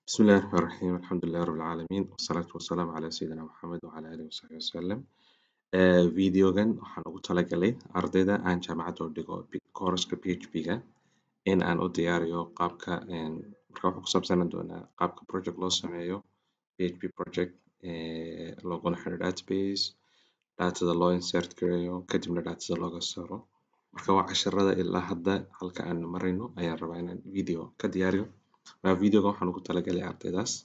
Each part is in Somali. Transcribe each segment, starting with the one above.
بسم الله الرحمن الرحيم الحمد لله رب العالمين والصلاة والسلام على سيدنا محمد وعلى آله وصحبه وسلم Ee, videogan waxaan ugu talagalay ardayda aan jaamacadda u dhigo kooraska PHP-ga in aan u diyaariyo qaabka een, marka wuxuu ku saabsanaan doonaa qaabka project loo sameeyo PHP project ee, looguna xiro database datada loo insert gareeyo kadibna datada looga saaro marka waa casharada ilaa hadda halka aan marayno ayaan rabaa inaan video ka diyaariyo marka videoga waxaan ugu talagalay ardaydaas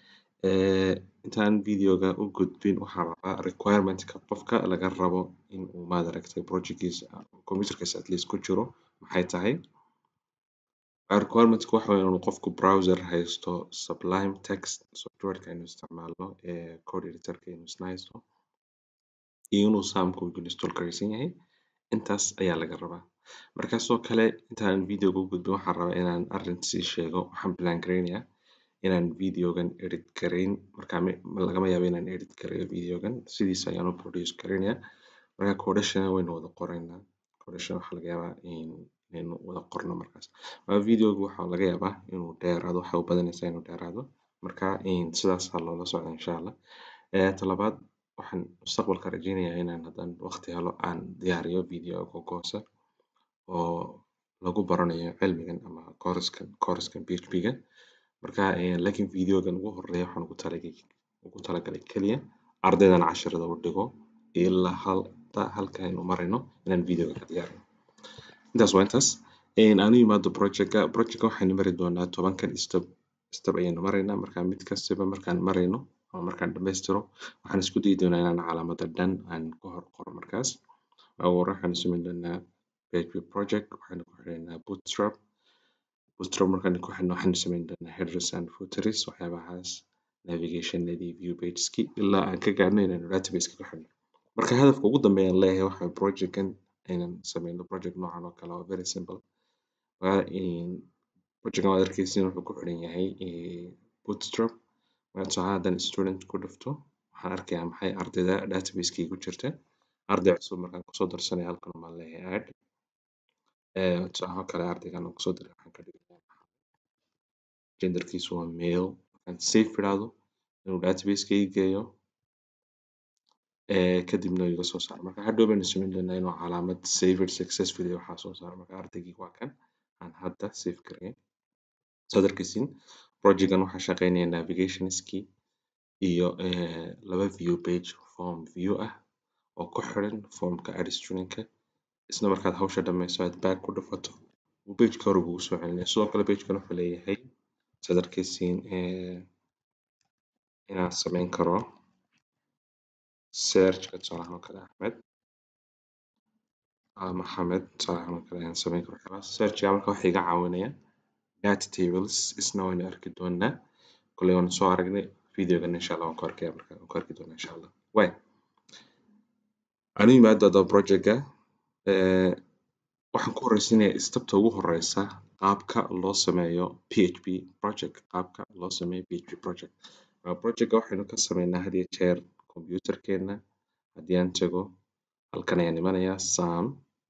Ee, intaan videoga u gudbin waxaan rabaa requirement-ka qofka laga rabo in uu maad aragtay projectkiisa computerkiisa at least ku jiro maxay tahay requirement-ka waxa weeye inuu qofku browser haysto Sublime Text software-ka aynu isticmaalno ee code editor-ka inuu isna haysto iyo inuu SAM-ku install garaysan yahay intaas ayaa laga rabaa marka sidoo kale intaan videoga u gudbin waxaan rabaa inaan arrin sii sheego waxaan plan gareynayaa inaan videogan edit gareyn marka mi- lagama yaabo inaan edit gareeyo videogan sidiisa ayaan u produce gareynayaa marka codation waynu wada qoraynaa codation waxaa laga yaabaa in inaynu wada qorno markaas marka videoga waxaa laga yaabaa inuu dheeraado waxay u badanaysaa inuu dheeraado marka in sidaas ha loola socdo insha allah ee talabaad waxaan mustaqbalka rajeynayaa inaan haddaan waqti helo aan diyaariyo video googoosa oo lagu baranayo cilmigan ama kooraskan kooraskan PHP-ga marka ee, laakiin videogan ugu horeeya waxaan ugu talagalay ugu talagalay keliya ardaydan casharada u dhigo ilaa halta halka aynu marayno inaan videoga ka diyaarino intaas waa intaas Een, aan u imaado projectka projectka waxaynu mari doonaa tobankan step step ayaynu maraynaa marka mid kastaba markaan marayno ama markaan dhammaystiro waxaan isku dayi doonaa inaan calaamada dhan aan ku hor qoro markaas ugu hore waxaan samayn doonaa PHP project waxaynu ku xidhaynaa bootstrap bootstrap markaan ku xidhno waxaynu samayn doonaa headers and footers waxyaabahaas navigationadii view pageski ilaa aan ka gaarno inaynu database ku xidhno marka hadafka ugu dambeeya aan leeyahay waxa waye projectkan inaan sameyno project noocan oo kale oo very simple waa in projectkan waad arkeysin wuxuu ku xidhan yahay eh, bootstrap marka tusaale ahaan haddaan student ku dhufto waxaan arkayaa maxay ardayda database-kii ku jirta arday cusub markaan kusoo darsanaya halkan baan leeyahay add Eh, tusaale oo kale ardaygan aan kusoo daray waxaan ka dhigayaa genderkiisu waa male markaan save idhaahdo inuu database-ka ii geeyo eh, kadibna iga soo saaro marka hadhow baynu samayn doonaa inuu calaamad saved successfully waxaa soo saaro marka ardaygii waa kan aan hadda save gareyn saad arkeysin projectkan waxaa shaqeynaya navigationskii iyo eh, laba view page form view ah oo ku xiran formka add student-ka isla markaad hawsha dhammayso aad back ku dhufato uu page-ka hore kugu soo celinaya sidoo kale page-kan wuxuu leeyahay saad arkeysin eh, inaan samayn karo search-ka tusaale ahaan oo kale Axmed ama Maxamed tusaale ahaan oo kale ayaan samayn karo waxyaabahaas search-ga marka waxay iga caawinaya data tables isna waynu arki doonaa koley waanu soo aragnay videogan insha allah waan ku arkaya marka waan ku arki doonaa insha allah way aan u imaado haddaba project-ga eh, waxaan ku horeysiinayaa stepta ugu horeysa qaabka loo sameeyo PHP project qaabka loo sameeyo PHP project Waa project-ga waxaynu ka sameynaa had iyo jeer computer-keena haddii aan tago halkan ayaan imanayaa sam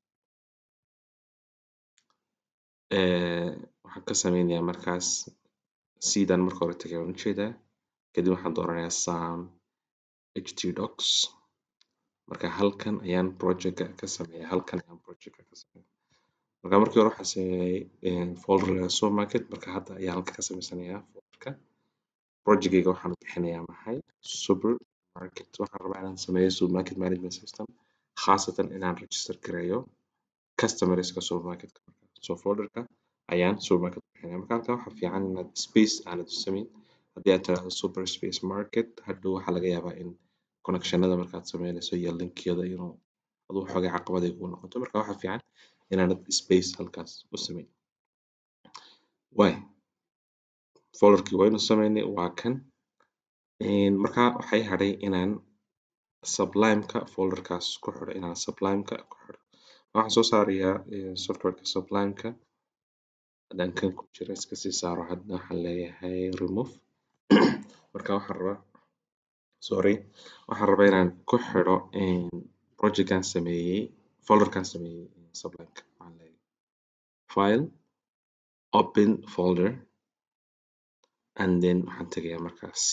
eh, waxaan ka sameynayaa markaas sidan marka hore tagay waan ujeedaa kadib waxaan dooranayaa sam htdocs marka halkan ayaan project-ga ka sameeyaa halkan ayaan project-ga ka sameeyaa marka markii hore waxaan sameeyay eh, folder la yiraahdo supermarket marka hadda ayaan halka ka sameysanayaa folderka project-gayga waxaan u bixinayaa maxay supermarket waxaan rabaa inaan sameeyo supermarket management system khaasatan inaan register gareeyo customerska supermarketka so folderka ayaan supermarket u bixinaya marka halkan waxaa fiican inaad space aanad u samayn haddii aad tiraahdo super space market hadhow waxaa laga yaabaa in connectionada markaad sameynayso iyo linkyada inuu aduu xoogay caqabad ay kugu noqoto marka waxaa fiican inaanad space halkaas u samayn waay folderkii waynu sameynay waa kan Een, marka waxay hadhay inaan sublime-ka folderkaas ku xidho inaan sublime-ka ku xidho waxaan soo saarayaa eh, software-ka sublime-ka haddaan kan ku jira iska sii saaro hadda waxaan leeyahay remove marka waxaan rabaa sorry waxaan rabaa inaan ku xidho een, project-kan sameeyey folder-kan sameeyey sublime-ka waxaan leeyahay file open folder and then waxaan tegayaa markaa c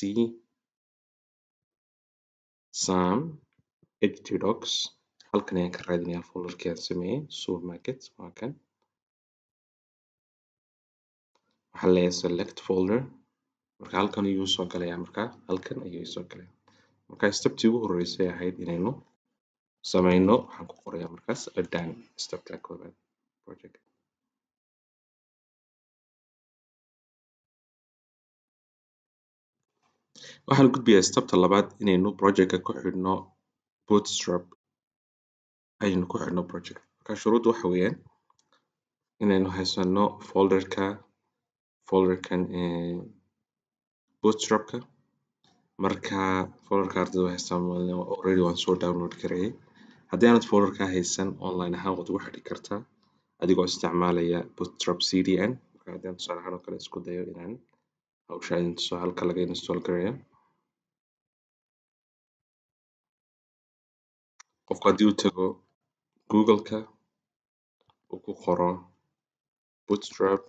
sam htdocs halkan ayaan ka raadinayaa folderkii aan sameeyey supermarket waa kan waxaan leeyahay select folder marka halkan ayuu soo galayaa markaa halkan ayuu soo galaya marka steptii ugu horeysay ahayd inaynu sameyno waxaan ku qorayaa markaas done stepka koobaad project waxaan gudbayaa stepta labaad inaynu projectka ku xidhno bootstrap ayaynu ku xidhno project marka shuruudda waxa weeyaan inaynu haysano folderka folderkan bootstrapka marka folderka ardayda way haystaan already waan soo download gareeyay haddii aanad folderka haysan online ahaan waad ugu xidhi kartaa adigoo isticmaalaya bootstrap cdn marka haddii aan tusaale ahaan oo kale isku dayo inaan hawsha idin tuso halka laga install gareeyo qofku haddii uu tago google-ka uu ku qoro bootstrap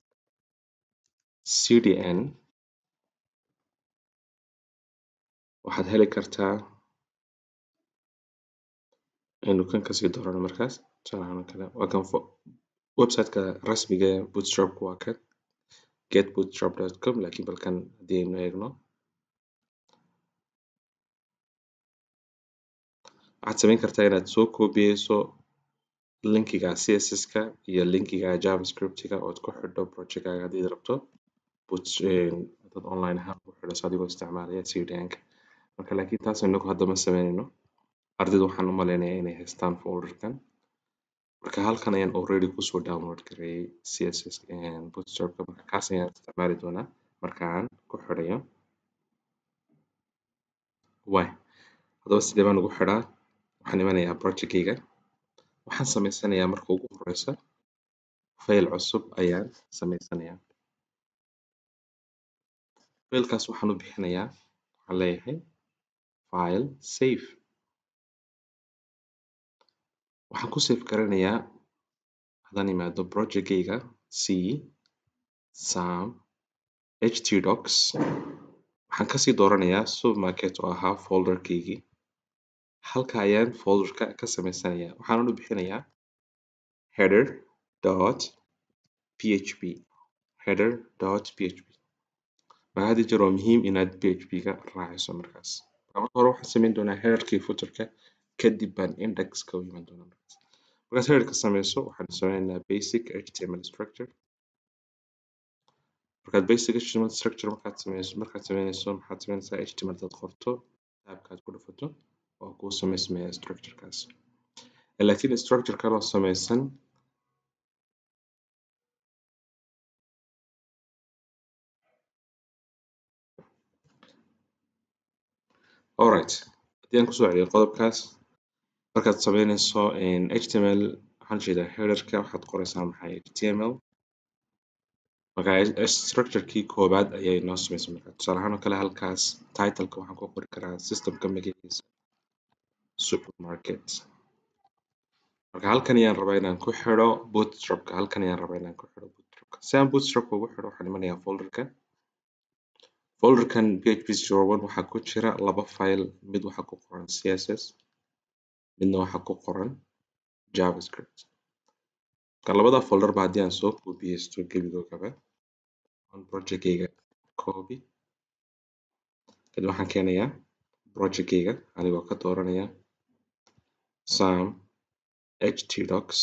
cdn waxaad heli kartaa aynu kan kasii doorano markaas tusaale ahaan oo kale waa kan website-ka rasmiga ee bootstrapka waa kan getbootstrap.com laakiin balkan haddii aynu eegno waxaad samayn kartaa inaad soo koobiyeyso linkiga css-ka iyo linkiga javascript-ga ood ku xidho projectkaaga haddii aad rabto dad online ahaan ku xidhaso adigoo isticmaalaya cdn-ka marka laakiin taas inagu hadda ma sameynayno ardayda waxaan u maleynayaa inay haystaan folderkan marka halkan ayaan already kusoo download gareeyay css bootstrapka marka kaas ayaan isticmaali doonaa marka aan ku xidhayo way haddaba sidee baan ugu xidhaa waxaan imanayaa projectkayga waxaan sameysanayaa marka ugu horeysa fayl cusub ayaan sameysanayaa faylkaas waxaan u bixinayaa waxaan leeyahay file save waxaan ku save garanayaa haddaan imaado projectkayga c sam htdocs waxaan kasii dooranayaa supermarket oo ahaa folderkaygii halka ayaan folderka ka sameysanayaa waxaanan u bixinayaa header dot php header dot php marka hadda jeer waa muhiim inaad php-ga raaciso markaas marka hore waxaan sameyn doonaa headerkii footerka kadib baan indexka u iman doonaa markaas markaad headerka sameyso waxaan sameynaynaa basic html structure markaad basic html structure markaad sameyso markaad sameynayso maxaad sameynaysaa html dad qorto tabkaad ku dhufato oo kuu sameysmaya structurekaas laakiin structure kaloo sameysan alright haddii aan kusoo celiyo qodobkaas markaad sameynayso html waxaan jeedaa headerka waxaad qoraysaa maxay html marka structurekii koobaad ayay noo sameysay marka tusaale ahaan oo kale halkaas titleka waxaan ku qori karaa systemka magaciisa supermarket marka halkan ayaan rabaa inaan ku xidho bootstrapka halkan ayaan rabaa inaan ku xidho bootstrapka si aan bootstrapka ugu xidho waxaan imanayaa folderka folderkan php zero one waxaa ku jira laba file mid waxaa ku qoran css midna waxaa ku qoran javascript marka labada folderba haddii aan soo koobiyeysto gebigoogaba on projectkayga copy kadib waxaan keenayaa projectkayga anigoo ka dooranaya sam htdocs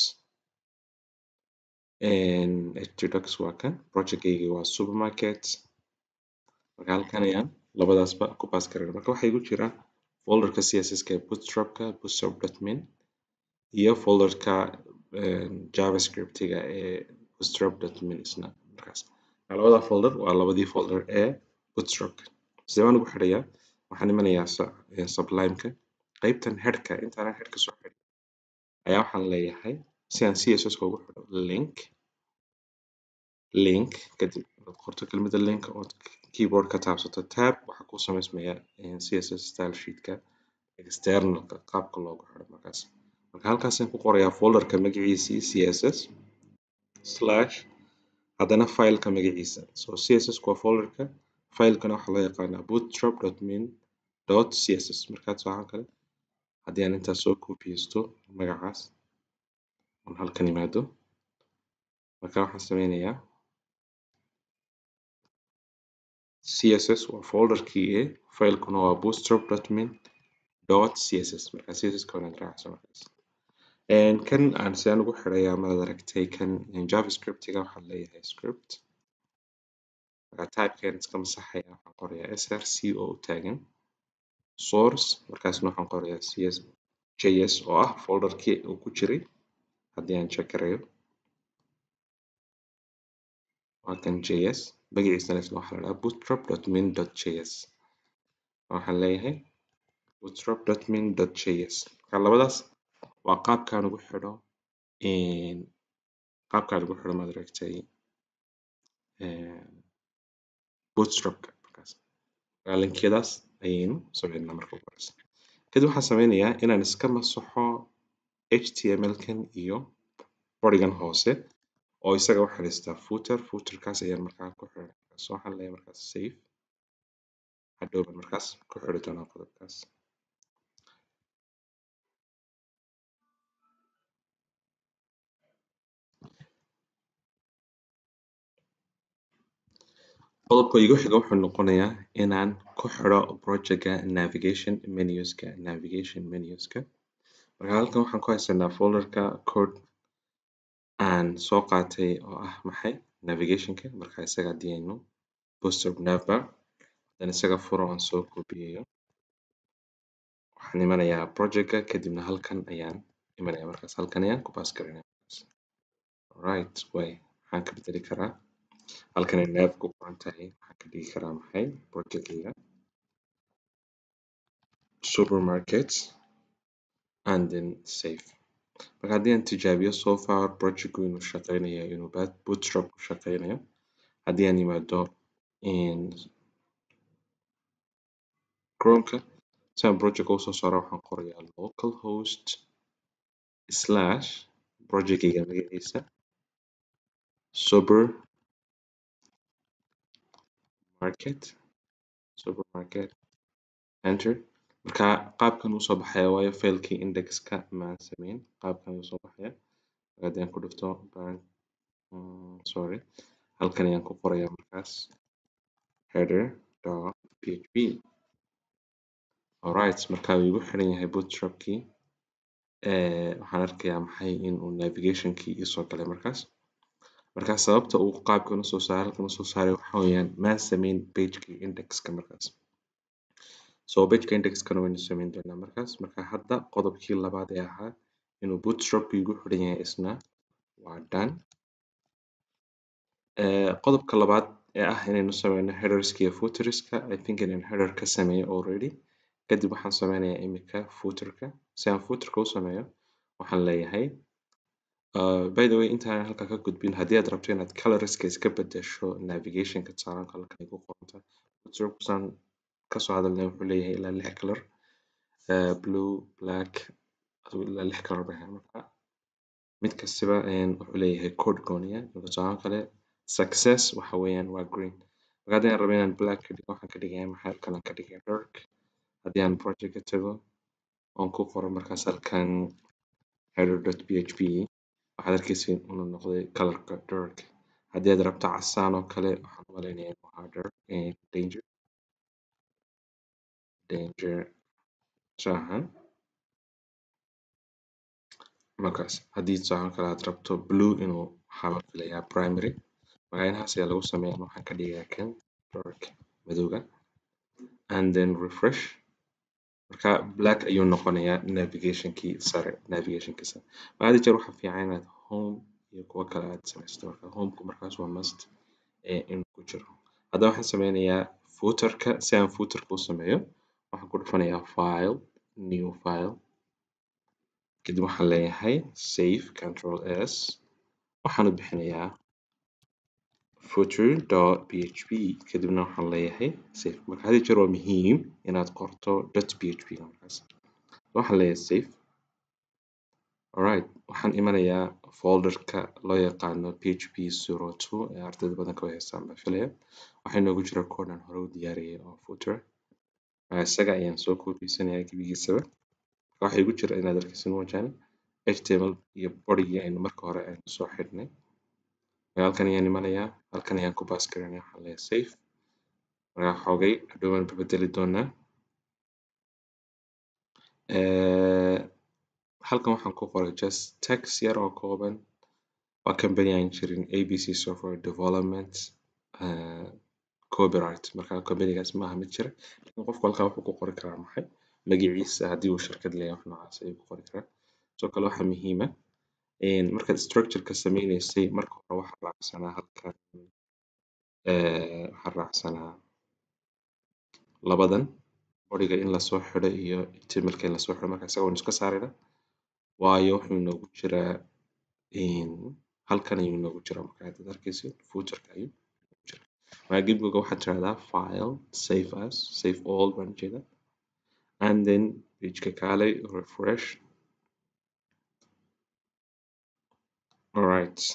htdocs waa kan projectkayga waa supermarket marka halkan ayaan labadaasba ku baas garana marka waxaa igu jira folderka css-ka ee bootstrapka bootstrap.min iyo folderka javascript-ga ee bootstrap.min isna markaas labada folder waa labadii folder ee bootstrapka sidee baan ugu xidhayaa waxaan imanayaa sublimeka qaybtan headhka intaanan headhka soo xidhin ayaa waxaan leeyahay si aan css-ka ugu xidho link link kadib aad qorto kelmadda link ood keyboard ka taabsato tab waxaa kuu sameysmaya css style sheetka externalka qaabka loogu xidho markaas marka halkaasaan ku qorayaa folderka magaciisii css slash haddana fileka magaciisa so css waa folderka filekana waxaa loo yaqaanaa bootstrap.min .css markaa tusaale kale haddii aan intaas soo kopiyeysto magacaas oon halkan imaado marka waxaan sameynayaa css waa folderkii e filekuna waa bootstrap.min .css marka css ka waan raacsan markaas kan aan sidaan ugu xirayaa maad aragtay kan javascript-ga waxaa leeyahay script marka typekan iska masaxaya waxaan qorayaa src oo u taagan source markaasna waxaan qorayaa cs js oo ah folderkii uu ku jiray haddii aan check garayo waa kan js magaciisana isna waxaa la dhahaa bootstrap.min.js waxaan leeyahay bootstrap.min.js marka labadaas waa qaabkaan ugu xidho qaabkaan ugu xidho maad aragtay bootstrapka markaas marka linkiyadaas ayaynu sameynaa marka ugu horeysa kadib waxaan sameynayaa inaan iska masaxo html-kan iyo bodigan hoose oo isaga waxaa haystaa footer footerkaas ayaan markaa ku xiray so waxaan leeyahay markaas save hadhowban markaas ku xiri doonaa qodobkaas qodobka igu xiga wuxuu noqonayaa inaan ku xiro projectga navigation menuska navigation menuska marka halkan waxaan ku haysanaa folderka code aan soo qaatay oo ah maxay navigationka marka isaga haddii aynu bootstrap navbar dan isaga furo aan soo kobiyeyo waxaan imanayaa projectga kadibna halkan ayaan imanaya markaas halkan ayaan ku baas gareynaya right way waxaan ka bedeli karaa halkan ay nav ku qoran tahay waxaan ka dhigi karaa maxay projectgayga supermarket and then save marka haddii aan tijaabiyo so far projectku inuu shaqeynayo inuu bootstrap ku shaqeynayo haddii aan yimaado chromeka si aan projectka usoo saaro waxaan qorayaa localhost slash projectgayga magaciisa super market supermarket enter marka qaabkan uu soo baxaya waayo failkii indexka maan sameyn qaabkan uu soo baxaya haddii aan ku dhufto sorry halkan ayaan ku qorayaa markaas header dot php alright marka uu igu xiran yahay bootstrapkii waxaan arkayaa maxay inuu navigationkii isoo galay markaas marka sababta uu qaabkan usoo saaray halkan usoo saaray waxa weeyaan maan sameyn pagekii indexka markaas so pageka indexkana waynu sameyn doonaa markaas marka hadda qodobkii labaad ee ahaa inuu bootstrapku igu xiran yahay isna waa done qodobka labaad ee ah inaynu sameyno headerska iyo footerska i think inaan header ka sameeyo already kadib waxaan sameynayaa imika footerka si aan footerka u sameeyo waxaan leeyahay Uh, by the way intaan halka ka gudbin haddii aad rabto inaad colorska iska bedesho navigationka tusaalan halkan ay ku qorantahay bootstrapsaan kasoo hadalnay wuxuu leeyahay ilaa lix color uh, blue black ilaa lix color bay marka mid kastiba wuxuu leeyahay code gooniya tusaalan kale success waxa weeyaan waa green marka haddii aan rabo inaan black ka dhigo waxaan ka dhigayaa maxay halkan aan ka dhigaya dark haddii aan project ka tago oon ku qoro markaas halkan header.php waxaad arkeysiin inuu noqday colorka dark haddii aad rabto casaan oo kale waxaan umaleynaya inuu ahaa dark danger danger sahan markaas haddii tusaale kale aad rabto blue inuu waxaa la filayaa primary magacinahaas ayaa lagu sameeyaa waxaan ka dhigayaa kan dark madowga and then refresh marka black ayuu noqonayaa navigationkii sare navigationkii sare marka hadda jeer waxaa fiican inaad home iyo kuwo kale aad samaysto marka homeku markaas waa must inuu ku jiro haddaba waxaan sameynayaa footerka si aan footerka u sameeyo waxaan ku dhufanayaa file new file kadib waxaan leeyahay save control s waxaan u bixinayaa footer.php kadibna waxaan leeyahay save marka hadii jeer waa muhiim inaad qorto .php markaas waxaan leeyahay save alright waxaan imanayaa folderka loo yaqaano php zero two ee ardayda badanka way haystaan baan filaya waxaa inoogu jira code aan hore u diyaariyay oo footer isaga ayaan soo koodhiysanayaa gebigiisaba waxaa igu jira inaad arkaysin moojaane html iyo bodygii aynu marka hore aynu soo xidhnay halkan ayaan imanayaa halkan ayaan ku baas garanaya waxaan leeyahay safe markaa xoogay hadhow waan bedeli doonaa halkan waxaan ku qoray just text yar oo kooban waa company aan jirin abc software development copyright marka companygaas maaha mid jira lakin qofku halkaa wuxuu ku qori karaa maxay magaciisa haddii uu shirkad leeyahay wax noocaas ayuu ku qori karaa sidoo kale waxaa muhiima markaad structureka sameyneysay marka hore waxaa raacsanaa halkan waxaa raacsanaa labadan bodiga in lasoo xidho iyo htmlka in lasoo xidho marka isaga waynu iska saarayna waayo wuxuu inoogu jiraa halkan ayuu inoogu jiraa marka haddaad arkaysid footerka ayuu inoogu jiraa marka gebigoga waxaad tirahdaa file save as save all baan ujeedaa and then pageka kaalay refresh alright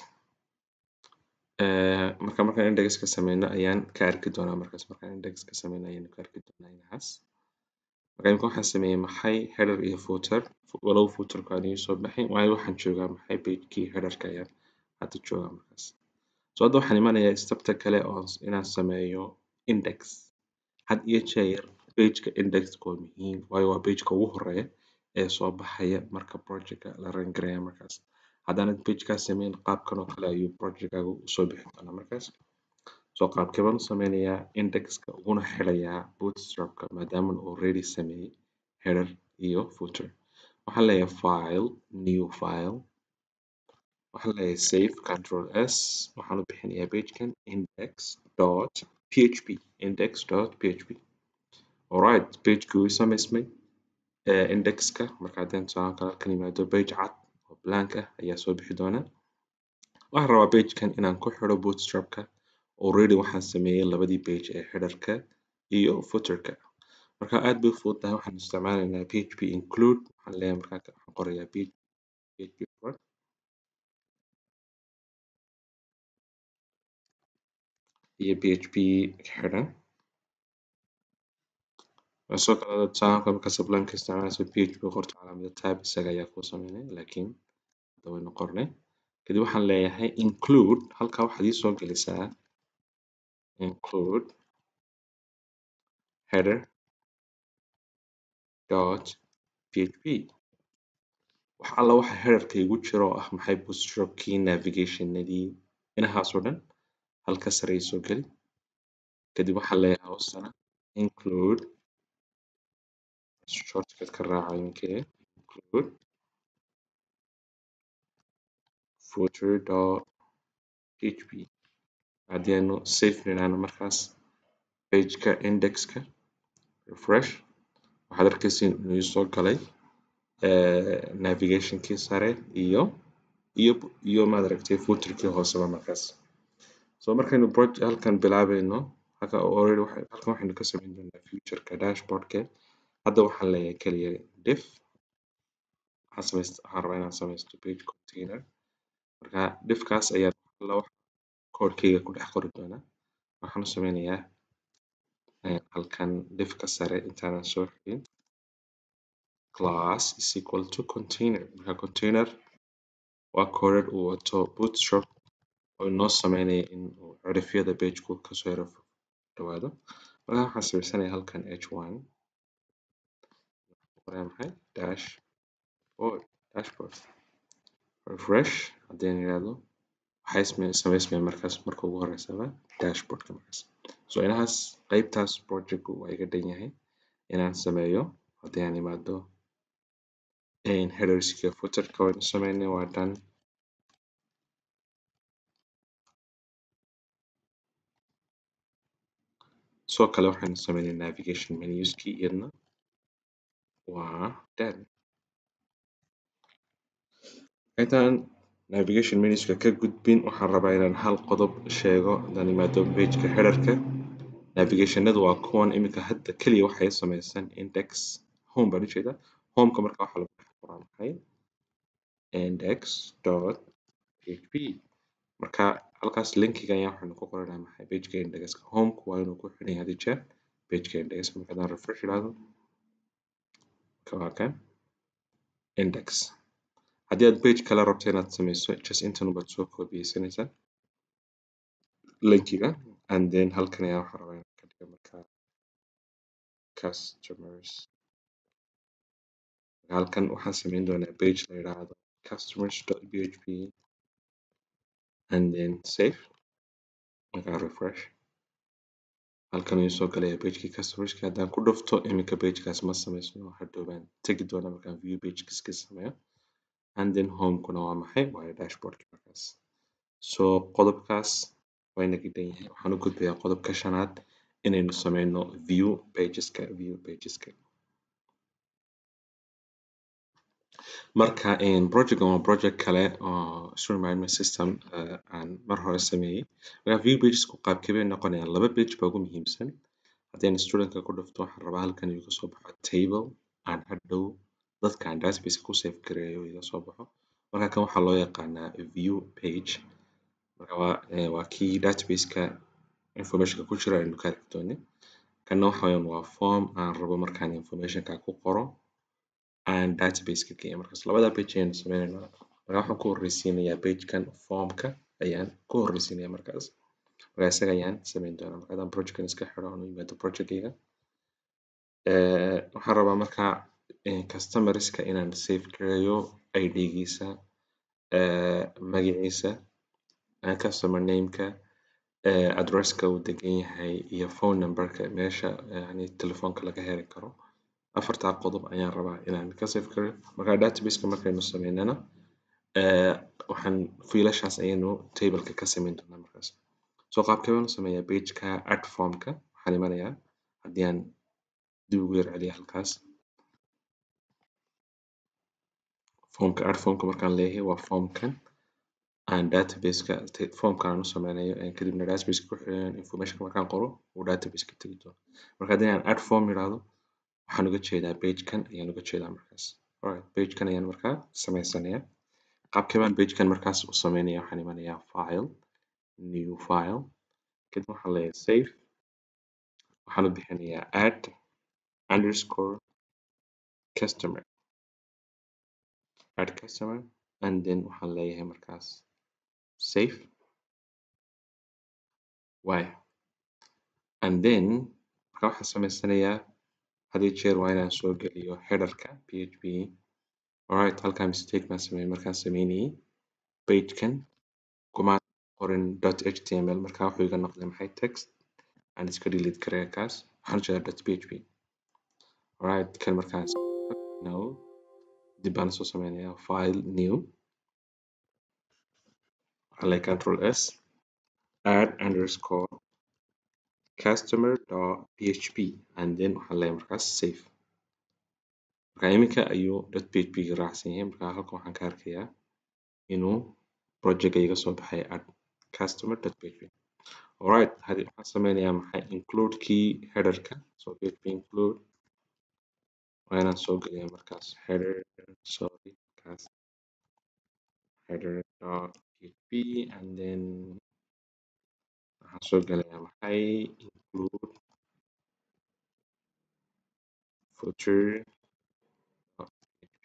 marka markaan index ka sameyno ayaan ka arki doonaa markaas markaan index ka sameyno ayaan ka arki doonaa inahaas marka imika waxaan sameeyey maxay header iyo footer walow footerku aan ii soo baxin waayo waxaan joogaa maxay pagekii headerka ayaan hadda joogaa markaas so hadda waxaan imanayaa stepta kale oo inaan sameeyo index had iyo jeer pageka indexku waa muhiim waayo waa pageka ugu horeeya ee soo baxaya marka projectka la run garaya markaas haddaanad pagekaas sameyn qaabkan oo kale ayuu projectkaagu usoo bixi doonaa markaas so qaabkee baan u sameynayaa indexka uguna xidhayaa bootstrapka maadaama already sameeyey header iyo footer waxaan leeyahay file new file waxaan leeyahay save control s waxaan u bixinayaa pagekan index dot php index dot php alright pagekii wuu samaysmay indexka marka haddaan tusaale kale halkan yimaado page cad oo blank ah ayaa soo bixi doona waxaan rabaa pagekan inaan ku xidho bootstrapka already waxaan sameeyey labadii page ee headerka iyo footerka marka aad bay u fududahay waxaan isticmaalaynaa php include waxaan leeyahay markaa waxaan qorayaa php for iyo php xidhan sidoo kale tusaale marka sublime-ka isticmaalayso php qorto calaamada tab isaga ayaa kuu sameynaya laakiin hadda waynu qornay kadib waxaan leeyahay include halkaa waxaad ii soo gelisaa include header dot php wax alla waxa headerka igu jira oo ah maxay bootstrapkii navigationadii inahaas oo dhan halka sare ii soo geli kadib waxaan leeyahay hoostana include shortcut ka raaca inkee include footer dot php haddii aynu safe nidhaahno markaas pageka indexka refresh waxaad arkaysiin inuu isoo galay navigationkii sare iyo iyo iyo maad aragtay footerkii hooseba markaas so markaynu halkan bilaabayno halka already halkan waxaynu ka sameyn doonaa futureka dashboardke hadda waxaan leeyahay keliya diff waxaan samayst waxaan rabaa inaan samaysto page container marka diffkaas ayaan alla wax koodhkayga ku dhex qori doonaa waxaan u sameynayaa halkan diffka sare intaanan soo xigin class is equal to container marka container waa koodhadh uu wato bootstrap oo inoo sameynaya in uu cirifyada pageku kasoo yaro dhawaado marka waxaan samaysanayaa halkan h1 qoraya maxay dashboard dashboard refresh haddii aan yidhaahdo waxay samaysmayaan markaas marka ugu horeysaba dashboardka markaas so inahaas qeybtaas projectku waa iga dhan yahay inaan sameeyo haddii aan imaado headerska footerka waynu sameynay waa done sidoo kale waxaynu sameynay navigation menuskii iyadna waa done intaan navigation menuska ka gudbin waxaan rabaa inaan hal qodob sheego haddaan imaado pageka headerka navigationadu waa kuwan iminka hadda keliya waxay samaysan index home baan ujeedaa homeka marka waxaa lagu dhex qoraa maxay index.php marka halkaas linkiga ayaa waxaynu ku qoranaa maxay pageka indexka homeku waa inuu ku xiran yahay had iyo jeer pageka indexka marka haddaan refresh idhaahdo waa kan index haddii aad page kale rabto inaad sameyso just intan baad soo koobiyeysanaysaa linkiga and then halkan ayaa waxaan rabaa inaan ka dhigo markaa customers halkan waxaan sameyn doonaa page la yidhaahdo customers.php and then save markaa refresh halkan ayuu soo galaya pagekii customerski haddaan ku dhufto iminka pagekaas ma sameysno hadhow baan tegi doonaa markaan view pagekiska sameeyo and then homekuna waa maxay waa dashboardki markaas so qodobkaas waa inaga dhan yahay waxaan u gudbayaa qodobka shanaad inaynu sameyno view pageska view pageska marka projectkan waa project kale oo student management system aan mar hore sameeyey marka view pagesku qaabkee bay noqonayaan laba page baa ugu muhiimsan haddii studentka ku dhufto waxaan rabaa halkan inuu kasoo baxo table aan hadhow dadka aan database ku save gareeyo iga soo baxo marka kan waxaa loo yaqaanaa view page marka waa waa kii databaseka informationka ku jira aynu ka arki doonay kanna waxa weeyaan waa form aan rabo markaan informationka ku qoro aan databaseka geeyo markaas labada page ayaynu sameynaynaa marka waxaan ku horreysiinayaa pagekan formka ayaan ku horreysiinayaa markaas marka isaga ayaan sameyn doonaa marka haddaan projectkan iska xiro aan u yimaado projectkayga waxaan rabaa marka customerska inaan save gareeyo id-giisa magaciisa customer nameka addresska uu degan yahay iyo phone numberka meesha yani telefoonka laga heli karo afartaa qodob ayaan rabaa inaan ka save gareeyo marka databaseka markaynu sameynana waxaan fiilashaas ayaynu tableka ka sameyn doonaa markaas so qaabkee baan u sameeyaa pageka add formka waxaan imanayaa haddii aan dib ugu yar celiyo halkaas formka add formka markaan leeyahay waa formkan aan databaseka formka aan u sameynayo kadibna databaseka ku xiran informationka markaan qoro uu databaseka tegi doono marka haddii aan add form idhaahdo waxaan uga jeedaa pagekan ayaan uga jeedaa markaas alright pagekan ayaan markaa sameysanayaa qaabkee baan pagekan markaas u sameynaya waxaan imanayaa file new file kadib waxaan leeyahay save waxaan u bixinayaa add underscore customer add customer and then waxaan leeyahay markaas save why and then marka waxaan sameysanayaa had iyo jeer waa inaan soo geliyo headerka php alright halkaa mistake baan sameeyey markaan sameynayay pagekan kuma qorin html marka wuxuu iga noqday maxay text aan iska delete gareeya kaas waxaan ujeedaa dot php alright kan markaan no dib baan soo sameynayaa file new waxaan leeyahay control s add underscore customer dot php and then waxaan leeyahay markaas save marka iminka ayuu dot php ga raacsan yahay marka halkan waxaan ka arkayaa inuu project iga soo baxay add customer dot php alright hadi waxaan sameynayaa maxay include key headerka so php include waa inaan soo geliyaa markaas header sorry kaas header dot php and then waxaan soo gelayaa maxay include footer of php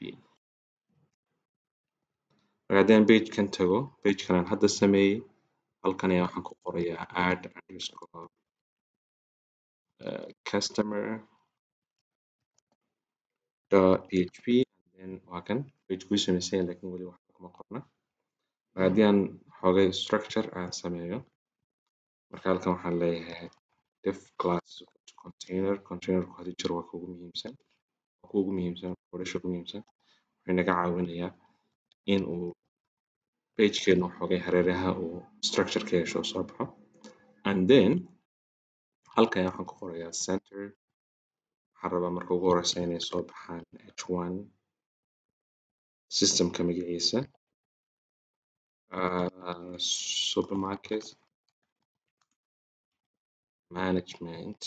marka haddii aan pagekan tago pagekan aan hadda sameeyey halkan ayaa waxaan ku qorayaa add underscore uh, customer dot php and then waa kan page kuu sameysan yahay laakiin weli waxba kuma qorna marka haddii aan xoogay structure aan sameeyo marka halkan waxaan leeyahay def class container containerku hadi jir waa kuugu muhiimsan waa kuugu muhiimsan qorasha ugu muhiimsan wuxuu naga caawinayaa in uu pagekeenu xoogay hareeraha uu structure ka yeesho soo baxo and then halkan waxaan ku qorayaa center waxaan rabaa marka ugu horeysa inay soo baxaan h1 systemka magaciisa uh, supermarket management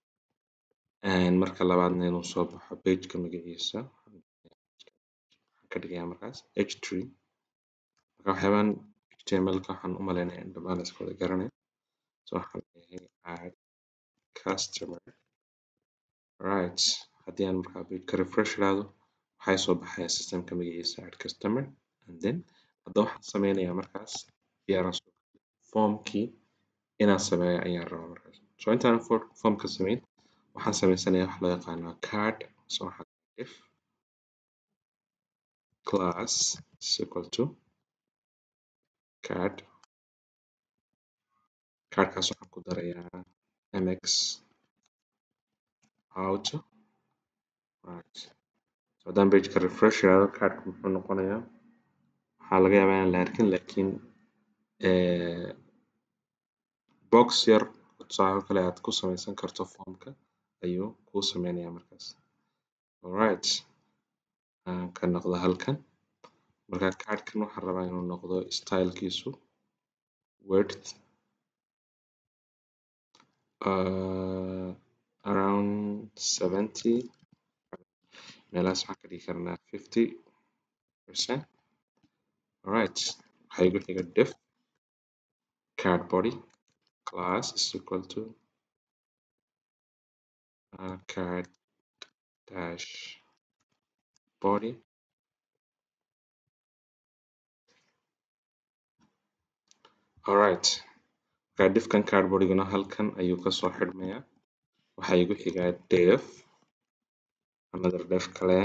and marka labaadna inuu soo baxo pageka magaciisa waxaan ka ka dhigayaa markaas h3 marka waxyaabahan html-ka waxaan u maleynayaa in dhammaan la iska wada garanayo so waxaan leeyahay add customer right haddii aan markaa pageka refresh iraahdo waxaa soo baxaya systemka magaciisa add customer and then hadda waxaan sameynayaa markaas diyaaraan soo formkii inaan sameeyo ayaan rabaa markaas so intaan formka sameyn waxaan sameysanayaa wax loo yaqaano card so waxaan if class is equal to card cardkaas waxaan ku darayaa mx auto right so haddaan pageka refresh iraahdo cardka muxuu noqonayaa waxaa laga yaabaa inaan la arkin laakiin box yar tusaale kale aad ku sameysan karto formka ayuu kuu sameynayaa markaas alright aan ka noqdo halkan marka cardkan waxaan rabaa inuu noqdo stylekiisu width uh, around 70 meelahaas waxaan ka dhigi karnaa 50 percent alright waxaa igu xiga def card body class is equal to uh, card dash body alright marka defkan card bodyguna halkan ayuu kasoo xidhmayaa waxaa igu xigaa def another def kale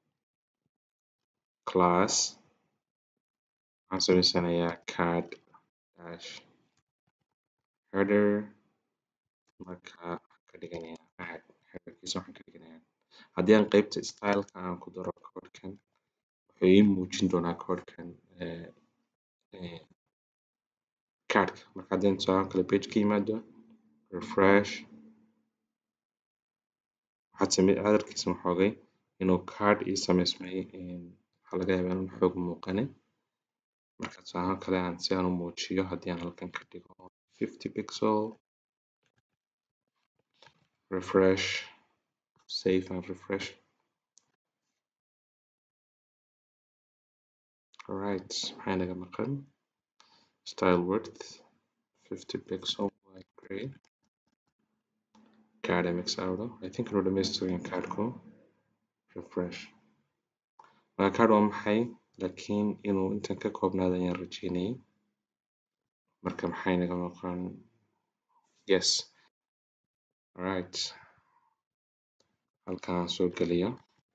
class waxaan sameysanayaa card dash header marka waxaan ka dhiganayaa add headerkiisa waxaan ka dhiganayaa haddii aan qeybta styleka aan ku daro codekan wuxuu ii muujin doonaa codekan cardka marka haddii tusaale kale page ka yimaado refresh waxaad same cadarkiisa waxoogay inuu card ii sameysmay waxaa laga yaabaa inuu xoog muuqanin marka tusaale kale aan si aan u muujiyo haddii aan halkan ka dhigo 50 pixel refresh save and refresh alright maxaa inaga maqan style width 50 pixel white gray card mx auto i think inuu dhameystiran cardku refresh marka card waa maxay laakiin inuu intan ka koobnaado ayaan rajeynayay marka maxaa inaga maqan yes alright halkan aan soo geliyo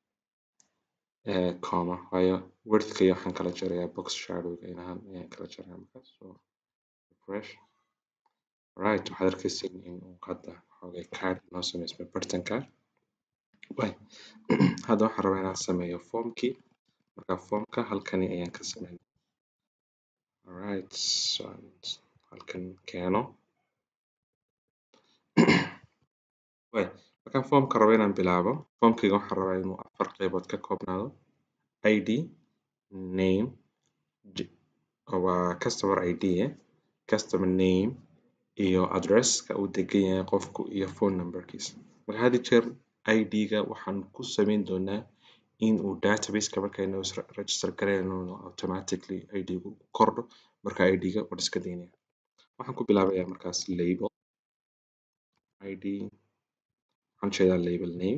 comma waayo widthka iyo waxaan kala jarayaa box shadowga inahan ayaan kala jarayaa markaas so refresh right waxaad arkeysiin in uu hadda xoogay card noo sameysmay bartanka way hadda waxaan rabaa inaan sameeyo formkii marka formka halkani ayaan ka sameyn alright so halkan keeno way markaan formka rabo inaan bilaabo formkayga waxaan rabaa inuu afar qeybood ka koobnaado id name waa customer id eh customer name iyo addresska uu degan yahay qofku iyo phone numberkiisa marka had iyo jeer id-ga waxaan ku sameyn doonaa in uu databaseka markaynu register gareyno automatically id-gu kordho marka id-ga waan iska daynaya waxaan ku bilaabayaa markaas label id waxaan jeedaa label name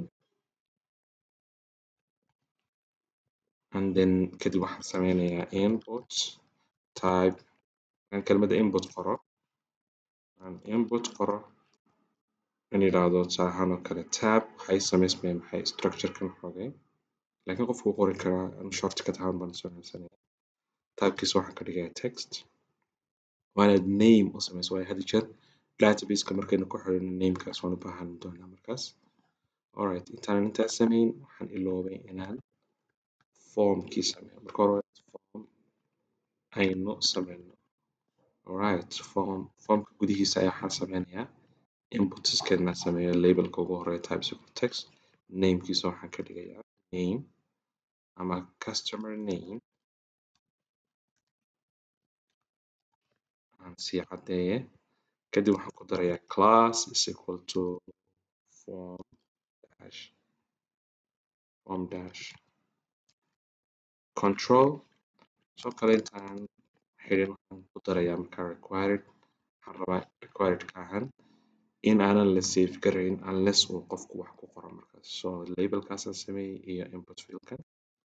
and then kadib waxaan sameynayaa input type aan kelmadda input qoro aan input qoro in yidhaahdo tusaale ahaan oo kale tab waxay sameysmaya maxay structurekan xoogay laakiin qofku wuu qori karaa shortcut ahaan baan soo haysanaya tabkiisa waxaan ka dhigayaa text waanaad name u sameyso waayo had iyo jeer databaseka markaynu ku xirino namekaas waan u baahan doonaa markaas alright intaanan intaas sameyn waxaan iloobay inaan formkii sameeyo marka hore form aynu sameyno alright form formka gudihiisa ayaa waxaan sameynayaa inputskeedna sameeyo labelka ugu horeeya types of text namekiisa waxaan ka dhigayaa name ama customer name aan sii caddeeye kadib waxaan ku darayaa class is equal to form dash form dash control sidoo kale intaan xirin waxaan ku darayaa markaa required waxaan rabaa required ka ahaan in aanan la save garayn unless uu qofku wax ku qoro markaas so labelkaasaan sameeyey iyo input fieldkan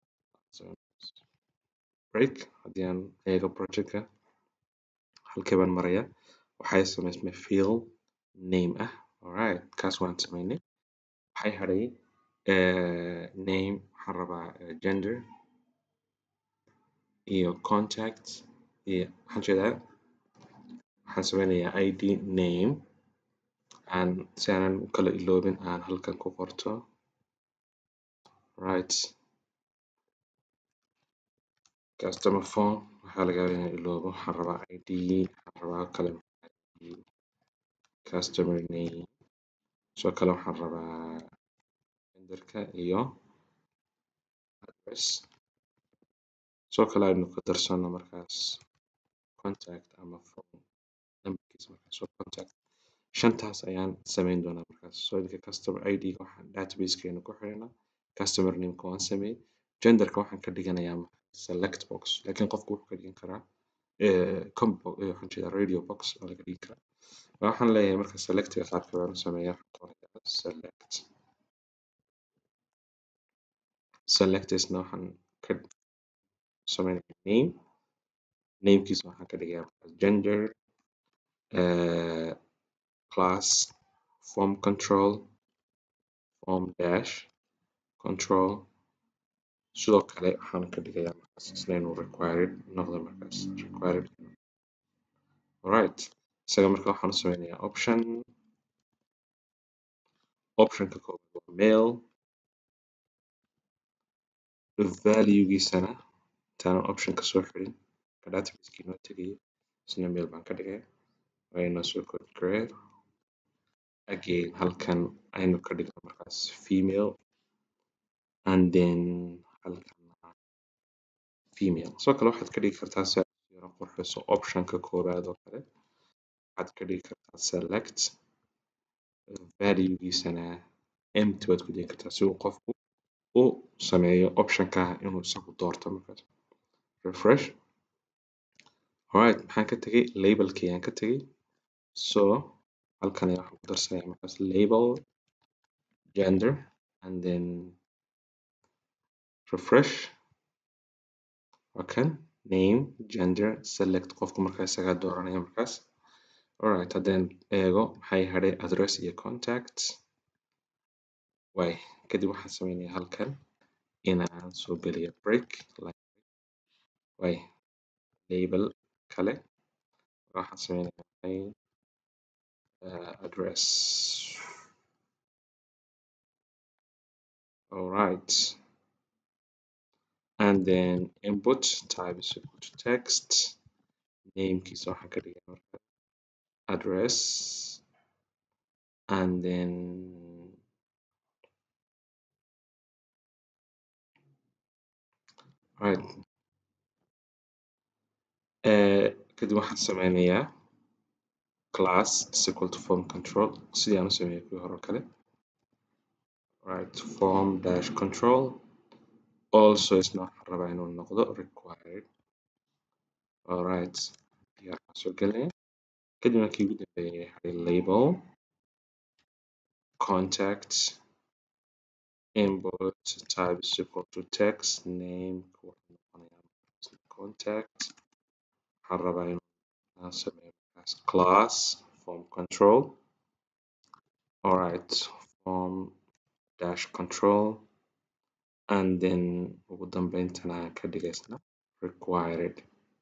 break haddii aan eego projectka halkee baan marayaa waxay samaysmay field name ah alright kaas waan sameynay waxay hadhay name waxaan rabaa gender iyo contact iyo waxaan jeedaa waxaan sameynayaa id name aan si aanan u kala iloobin aan halkan ku qorto right customer phone waxaa laga yaabaa inaan iloobo waxaan rabaa id waxaan rabaa kale customer name sidoo kale waxaan rabaa genderka iyo address sidoo kale aynu ku darsano markaas contact ama phone numberkiisa markaas so contact shantaas ayaan sameyn doonaa markaas so idinka customer id ga waxaan databasekeena ku xiranaa customer nameka waan sameeyey genderka waxaan ka dhiganayaa select box laakiin qofku wuxuu ka dhigan karaa combo waxaan jeedaa radio box oo laga dhigi karaa waxaan leeyahay marka selectiga qaabka baan u sameeyaa select selectisna waxaan ka sameynayaa name namekiisa waxaan ka dhigayaa gender uh, class form control form dash control sidoo kale waxaan ka dhigayaa markaas isna inuu required noqdo markaas required alright isaga marka waxaan u sameynayaa option optionka koowaad waa mail valuegiisana intaanan optionka soo xirin ka databaseki noo tegayo isna mail baan ka dhigaya wayna soo code garee again halkan aynu ka dhigno markaas female and then halkan female sidoo kale waxaad ka dhigi kartaa si aad yaro qurxiso optionka koowaad oo kale waxaad ka dhigi kartaa select valuegiisana empty waad ku dhigi kartaa si uu qofku u sameeyo optionka inuu isagu doorto markaas refresh alright maxaan ka tegay labelkii ayaan ka tegay so halkan ayaa waxaan ku darsanayaa markaas label gender and then refresh okay name gender select qofku markaa isagaa dooranaya markaas alright haddaan eego maxay hadhay address iyo contact way kadib waxaan sameynayaa halkan inaan soo geliyo break way label kale waxaan sameynayaa uh, address alright and then input type is equal to text namekiisa waxaan ka dhigay marka address and then right uh, kadib waxaan sameynayaa class is equal to form control sidii aan u sameeyay kuwii hore kale right form dash control also isna waxaan rabaa inuu noqdo required alright diyaar baan soo gelinaya kadib markii ugu dambeeyay hadhay label contact input type is equal to text name wuxuu noqonayaa contact waxaan rabaa inuu sameeyo markaas class form control alright form dash control and then ugu dambeyntana ka dhigaysna required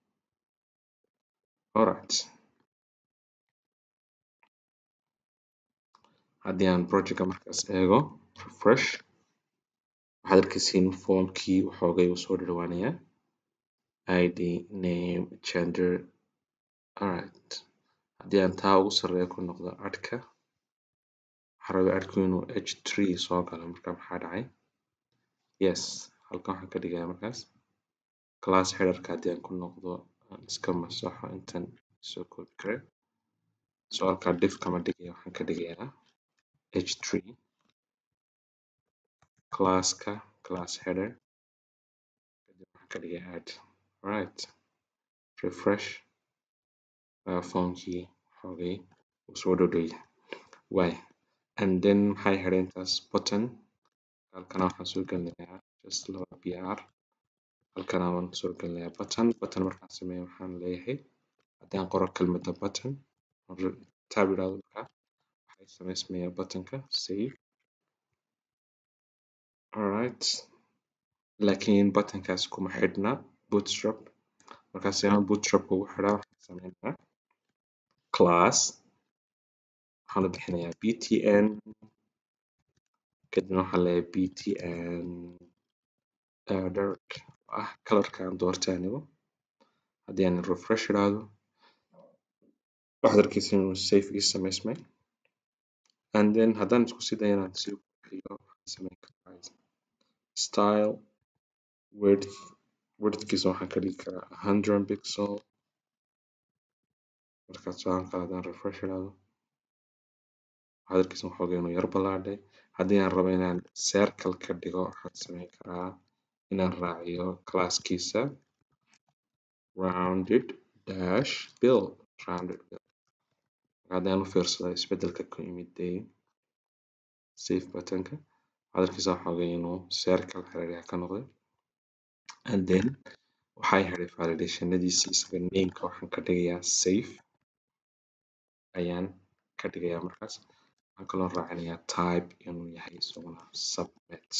alright haddii aan projectka markaas eego refresh waxaad arkaysiin formkii waxoogay uu soo dhawaanayaa id name gender alright haddii aan taa ugu sarreeya ku noqdo adhka waxaan rabaa adhku inuu h three soo galo marka maxaa dhacay yes halkan waxaan ka dhigayaa markaas class headerka haddii aan ku noqdo aan iska masaxo intan soo koobi kare so halkaa div kama dhigaya waxaan ka dhigayaa h three classka class header kadib waxaan waxaan ka dhigay add right refresh uh, formkii xoogay uu soo dhodhow waay and then maxay hadhay intaas button halkana waxaan soo gelinayaa just laba br halkana waan soo gelinayaa button button markaan sameeyo waxaan leeyahay haddii aan qoro kelmadda button tab idhaahdo markaa waxay samaysmayaa buttonka save alright laakiin buttonkaas kuma xidhna bootstrap markaa si aan bootstrapka ugu xidhaa waxaan sameynayaa class waxaan u bixinayaa btn kadibna waxaan leeyahay btn dark ah colorka aan doortay anigu haddii aan refresh idhaahdo waxaad arkeysa inuu safe ii samaysmay and then haddaan isku sii dayo inaan sii bixiyo waxaan sameyn karaa style width widthkiisa waxaan ka dhigi karaa 100 pixel markaas soo halkaa haddaan refresh idhaahdo waxaad arkeysa waxoogaa inuu yar ballaadhay haddii aan rabo inaan circle ka dhigo waxaan sameyn karaa inaan raaciyo classkiisa rounded dash bill rounded bill haddaan u fiirsado isbeddelka ku yimid dee save buttonka waxaad arkeysaa waxoogaa inuu circle hareeraha ka noqday and then waxay hadhay validationadiisa isaga nameka waxaan ka dhigayaa safe ayaan ka dhigayaa markaas waxaan kaloo raacinayaa type inuu yahay isaguna submit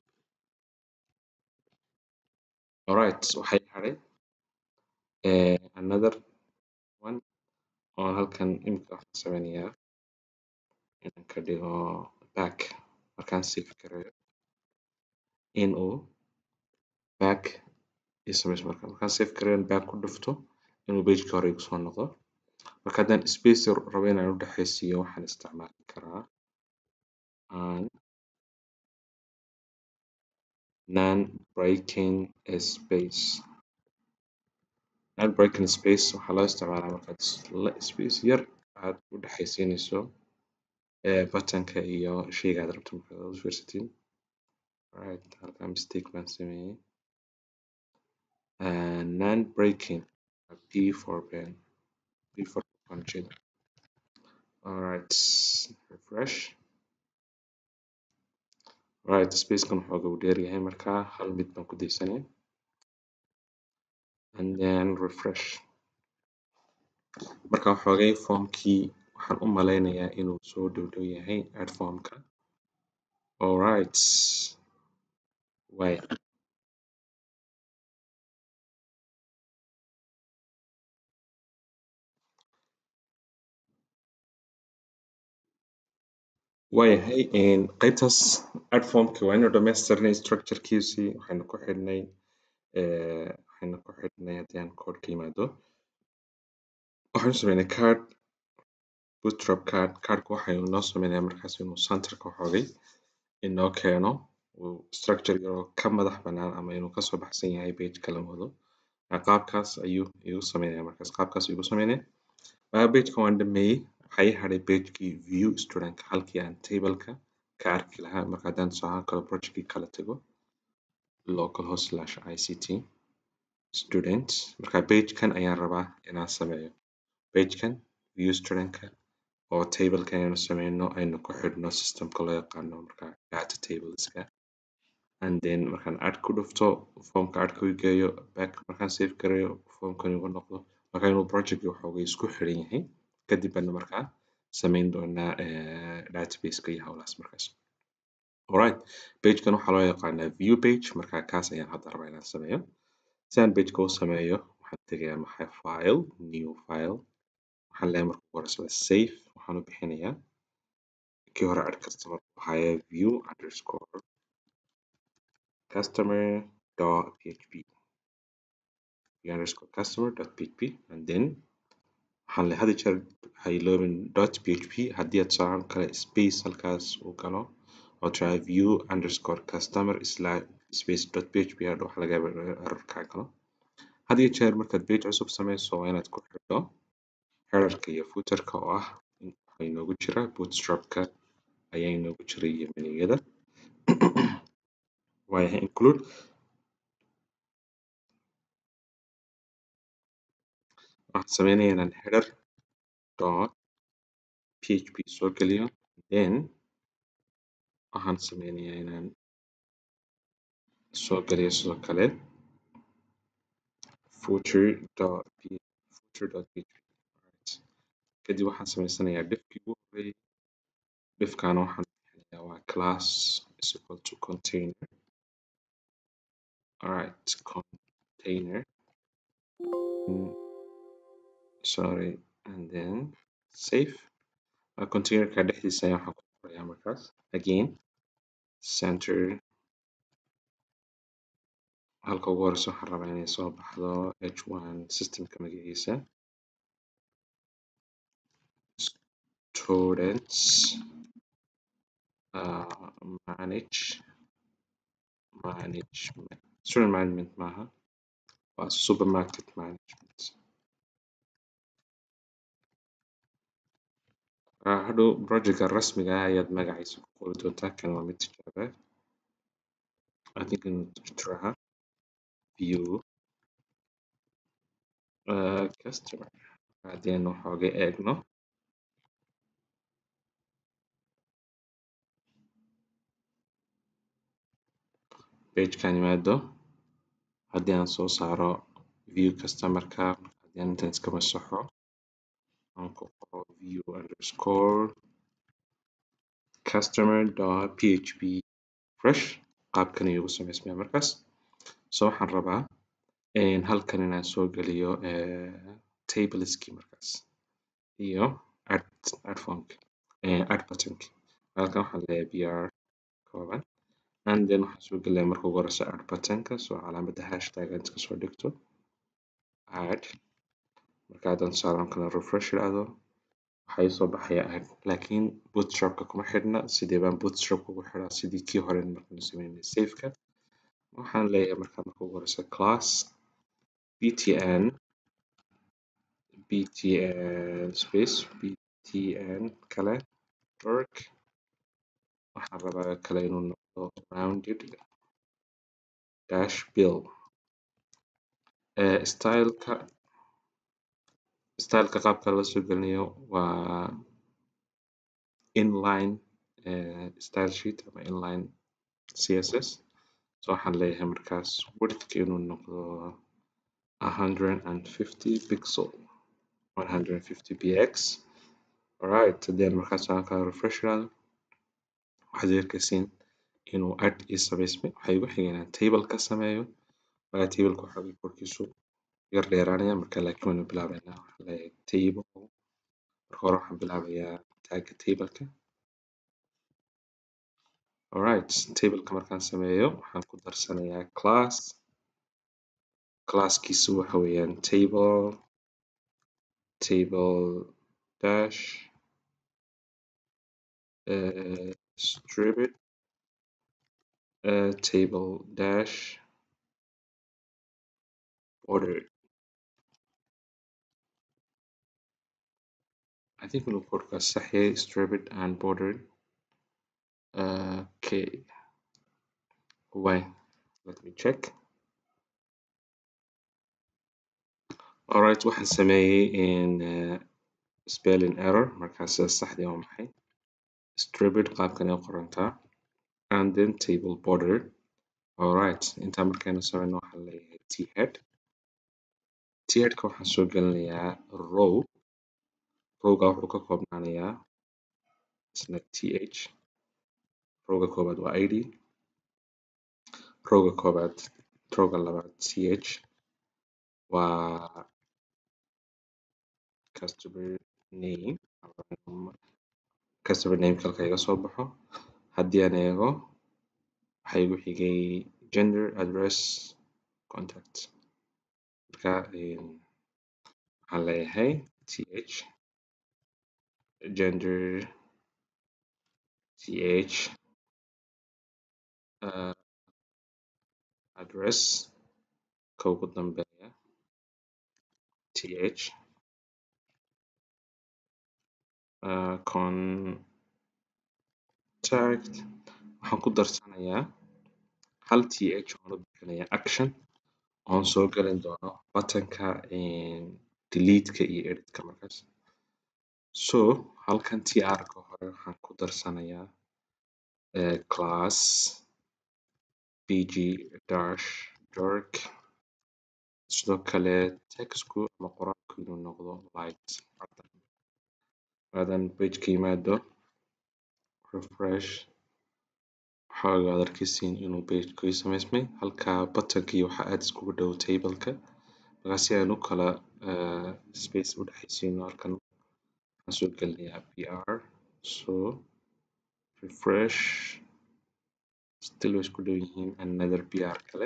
alright waxay hadhay uh, another one oo halkan imika waxaan sameynayaa inaan ka dhigo back markaan save gareeyo inuu back ii sameysmo marka markaan save gareeyo back ku dhufto inuu pageka hore igu soo noqdo marka haddaan space rabo inaan u dhexaysiiyo waxaan isticmaali karaa an non breaking space non breaking space waxaa loo isticmaalaa markaad space yar aad u dhexaysiinayso buttonka iyo sheyga aad rabto markaad u fiirsatiin right halkaa mistake baan sameeyey non breaking p for pen p for punching alright refresh right spacekan waxooga uu dheer yahay markaa hal mid baan ku daysanaya and then refresh marka waxoogay formkii waxaan u maleynayaa inuu soo dhow dhow yahay add formka alright way waayahay qaybtaas add formka waa inuu dhamaystirnay structurekiisii waxaynu ku xidhnay waxaynu ku xidhnay haddii aan code ka yimaado waxaanu sameynay card bootstrap card cardka waxaynu noo sameynayaa markaas inuu centerka waxoogay inoo keeno uu structure yaroo ka madax bannaan ama inuu kasoo baxsan yahay page kala wado qaabkaas ayuu igu sameynaya markaas qaabkaas igu sameynaya pageka waan dhameeyey waxaa ii hadhay pagekii view student halkii aan tableka ka arki lahaa marka haddaan tusaale kale projectkii kala tago localhost slash ict student marka pagekan ayaan rabaa inaan sameeyo pagekan view studentka oo tableka inaynu sameyno aynu ku xidhno systemka loo yaqaano marka data tableska and then markaan add ku dhufto formka add ku geeyo back markaan save gareeyo formkan igu noqdo marka inuu projectki waxoogay isku xiran yahay kadib bana markaa sameyn doonaa databaseka iyo howlahaas markaas alright pagekan waxaa loo yaqaanaa view page marka kaas ayaan hadda rabaa inaan sameeyo si aan pageka u sameeyo waxaan tegayaa maxay file new file waxaan leeyahay marka ugu horeysaba save waxaan u bixinayaa kii hore add customer waxaya view underscore customer dot php view underscore customer dot php and then waxaan le hadi jeer ha iloobin dot php haddii aad tusaale kale space halkaas uu galo oo try view underscore customer slash space dot php hadha waxa laga yaaba error kaa galo had iyo jeer markaad page cusub sameyso waa inaad ku xidho headerka iyo footerka oo ah waxaa inoogu jira bootstrapka ayaa inoogu jira iyo meniyada waayahay include waxaan sameynayaa inaan header dot php soo geliyo then waxaan sameynayaa inaan soo geliyo sidoo kale footer dot footer dot php right. kadib waxaan sameysanayaa diffkii ugu horreeyay diffkaana waxaan bixinayaa waa class is equal to container alright container mm, sorry and then save uh, containerka dhexdiisa ayaa waxaan ku qorayaa markaas again center halka ugu horeysa waxaan rabaa inay soo baxdo h1 systemka magaciisa students uh, manage management student management maaha waa supermarket management uh, hadhow projectka rasmiga ah ayaad magaciisa ku qori doontaa kan waa mid tijaaba I think inuu tiraha view uh, customer haddaynu waxooga eegno pagekan yimaado haddii aan soo saaro view customerka haddii aan intan iska masaxo aan ku qoro view underscore customer dot php fresh qaabkan ayuu ugu samaysmaya markaas so waxaan rabaa in halkan inaan soo geliyo eh, tableski markaas iyo add add formki eh, add buttonki halkan waxaan leeyahay br kooban and then waxaan soo gelinayaa marka ugu horeysa add buttonka so calaamadda hashtag aad iska soo dhigto add marka haddaan tusaale kale refresh idhaahdo waxaa ii soo baxaya add laakiin bootstrapka kuma xidhna sidee baan bootstrapka ugu xidhaa sidii kii hore markaan sameynay safeka waxaan leeyahay marka marka ugu horeysa class btn btn space btn kale work waxaan rabaa kale inuu noqdo rounded dash bill eh, styleka styleka qaabka la soo gelinayo waa inline eh, style sheet ama inline css so waxaan leeyahay markaas widthka inuu noqdo 150 pixel 150 px alright then markaas aan kala refresh iraahdo waxaad arkaysiin inuu add ii samaysmay waxaa igu xigay inaan table ka sameeyo waayo tableka waxa uu korkiisu yar dheeraanaya marka laakiin waynu bilaabeynaa waxaan leeyahay table marka hore waxaan bilaabayaa tagga tableka alright tableka markaan sameeyo waxaan ku darsanayaa class classkiisu waxa weeyaan table table dash uh, distribute uh, table dash order I think inuu korkaas sax yahay distribute and bordered uh, okay why let me check alright waxaan sameeyey in uh, spelling error markaas saxdii waa maxay distribute qaabkan ay u qorantaa and then table border alright intaa markaynu sameyno waxaan leeyahay t head t headka waxaan soo gelinayaa row rowga wuxuu ka koobnaanayaa isna th rowga koobaad waa id rowga koobaad rowga labaad th waa customer name customer name halka iga soo baxo haddii aan eego waxaa igu xigay gender address contact marka waxaan leeyahay th gender th uh, address ka ugu dambeeya th uh, contact waxaan ku darsanayaa hal th oon u bixinayaa action oon soo gelin doono buttonka delete-ka iyo edit-ka markaas so halkan tr-ka hore waxaan ku darsanayaa eh, class bg dash dark sidoo kale textku ama qoraalku inuu noqdo light cadaan haddaan pageka yimaado refresh waxaa aad arkeysiin inuu pagekii samaysmay halka buttonkii waxaa aad iskugu dhow tableka marka si aan u kala eh, space u dhexaysiino halkan waxaan soo gelinayaa pr so refresh still way isku dhow yihiin another pr kale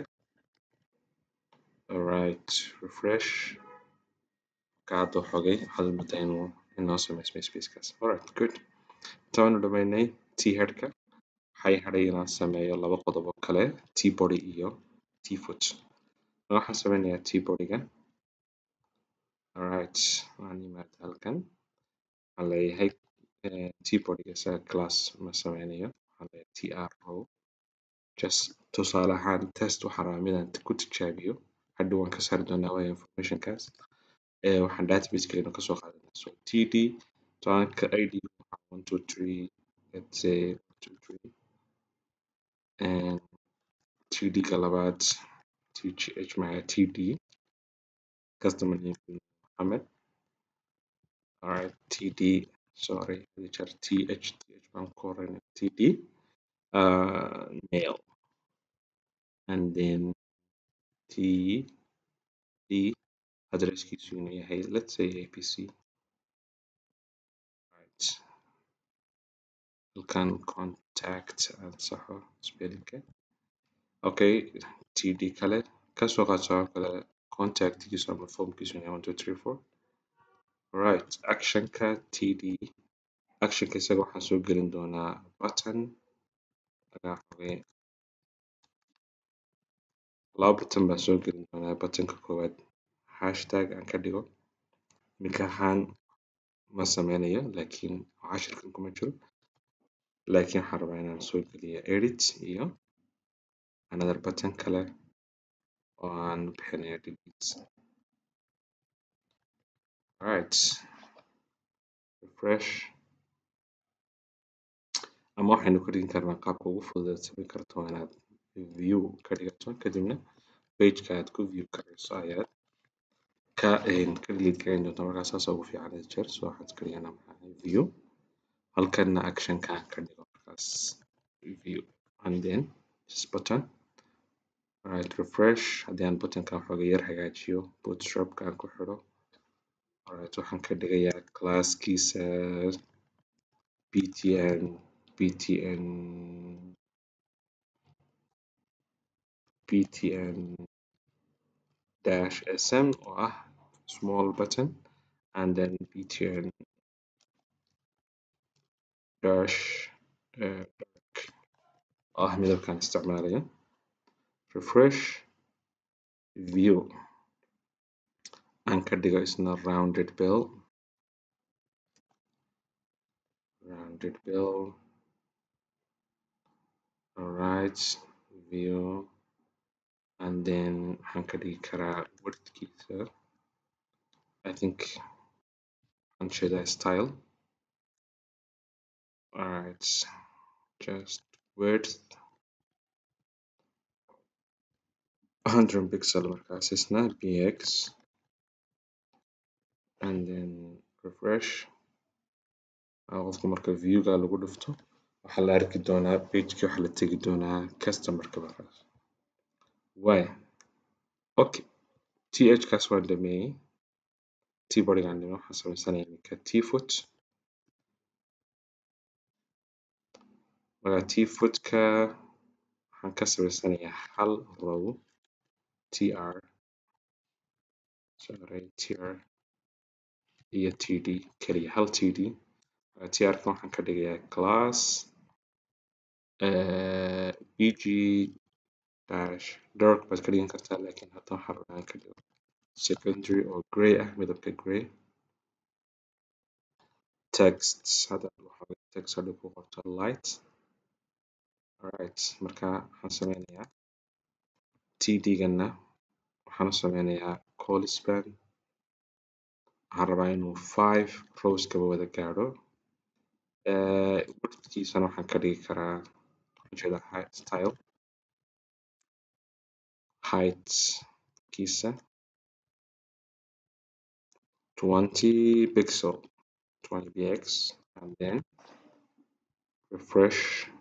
alright refresh marka hadda xogay waxaad moodaa inuu inoo samaysmay spacekaas alright good intaanu dhamaynay t headka waxay hadhay inaan sameeyo laba qodob oo kale t body iyo t foot waxaan sameynayaa t bodyga alright waan imaada halkan waxaan leeyahay eh, t bodyga isaga class ma sameynayo waxaan leeyahay tr row just tusaale ahaan test waxaan rabaa midaan ku tijaabiyo hadhow waan ka saari doonaa waayo informationkaas eh, waxaan database-keena kasoo qaadanaa so td tusaanka id waxaa one two three let's say one two three and td-ga labaad tgh maya td customer name Mohammed alright td sorry hadii jeer th th baan ku horeynaa td uh, mail and then td addresskiisu inuu yahay let's say apc right halkan contact aan saxo spellingka okay td kale kasoo qaadso oo kale contactkiisu ama formkiisu yahay one two three four right actionka td actionka isaga waxaan soo gelin doonaa button laga xogay laba button baan soo gelin doonaa buttonka koowaad hashtag aan ka dhigo iminka ahaan ma sameynayo laakiin cashirkan kuma jiro laakiin waxaan rabaa inaan soo geliyo edit iyo another button kale oo aan bixinayo delete alright refresh ama waxaynu ka dhigin karnaa qaabka ugu fudud aad samayn karto waa inaad view ka dhigato kadibna pageka aad ku view karayso ayaad ka een, ka delete gareyn doontaa markaa saas ugu fiican had jeer so waxaad ka dhiganaa maxaa view halkanna actionka aan ka dhigo markaas view and then this button alright refresh haddii aan buttonkan xooga yar hagaajiyo bootstrapka aan ku xidho alright waxaan ka dhigayaa classkiisa btn btn btn dash sm oo ah small button and then btn dash uh, dark oo ah midabkaan isticmaalayo refresh view aan ka dhigo isna rounded bell rounded bell alright view and then waxaan ka dhigi karaa wordkiisa I think waxaan jeedaa style alright just width 100 pixel markaas isna bx and then refresh Ah, qofka marka viewga lagu dhufto waxaa la arki doonaa pageki waxaa la tegi doonaa customerka markaas way okay th kaas waan dhameeyey t bodygaan dhameeyey waxaan samaysanaya iminka t foot marka t footka waxaan ka samaysanayaa hal row tr sorry tr iyo td keliya hal td Uh, tr-ka waxaan ka dhigayaa class uh, bg dash dark baad ka dhigan kartaa laakiin hadda waxaan rabaa inaan ka dhigo secondary oo grey ah midabka grey text hadda waxaa text hadda ku qorto light alright marka waxaan sameynayaa td-gana waxaan u sameynayaa call span waxaan rabaa inuu five rows kaba wada gaadho widthkiisana waxaan ka dhigi karaa ujeeda style height kiisa twenty pixel twenty px and then refresh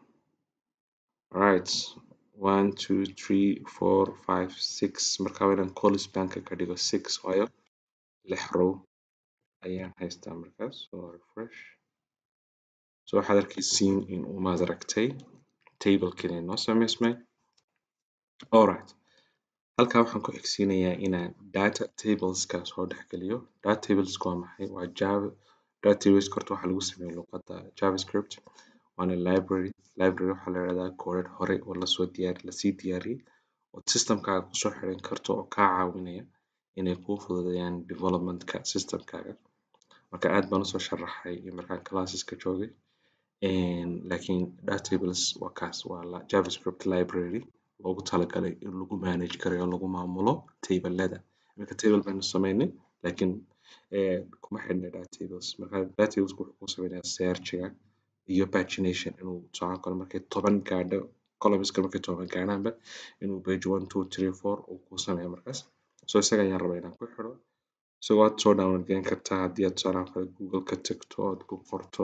right one two three four five six marka waa inaan colispanka ka dhigo six waayo lix row ayaan haystaa markaas so refresh so waxaad arkaysiin in uu maad aragtay tablekiina inoo sameysmay alright halkaa waxaan ku xigsiinayaa inaan data tableska soo dhexgeliyo data tableska waa maxay waa java data tables horta waxaa lagu sameeya luqadda javascript waana library library waxaa la yidhahdaa koodhadh hore oo lasoo diyaari lasii diyaariyey oo systemkaaga kusoo xiran karto oo kaa caawinaya inay kuu fududeeyaan developmentka systemkaaga marka aad baan usoo sharaxay markaan classeska joogay laakiin datables waa kaas waa javascript library loogu talagalay in lagu manage karayo oo lagu maamulo tablada iminka table baynu sameynay laakiin kuma xidhna datables marka datables wuxuu kuu sameynayaa searchiga iyo pagination inuu socon karo markay toban gaadho columnska markay toban gaadhaanba inuu page one two three four uu kuu sameeyo markaas so isaga ayaan rabaa inaan ku xidho isagoo aad soo download garan kartaa haddii aad tusaalahan kale google ka tagto ood ku qorto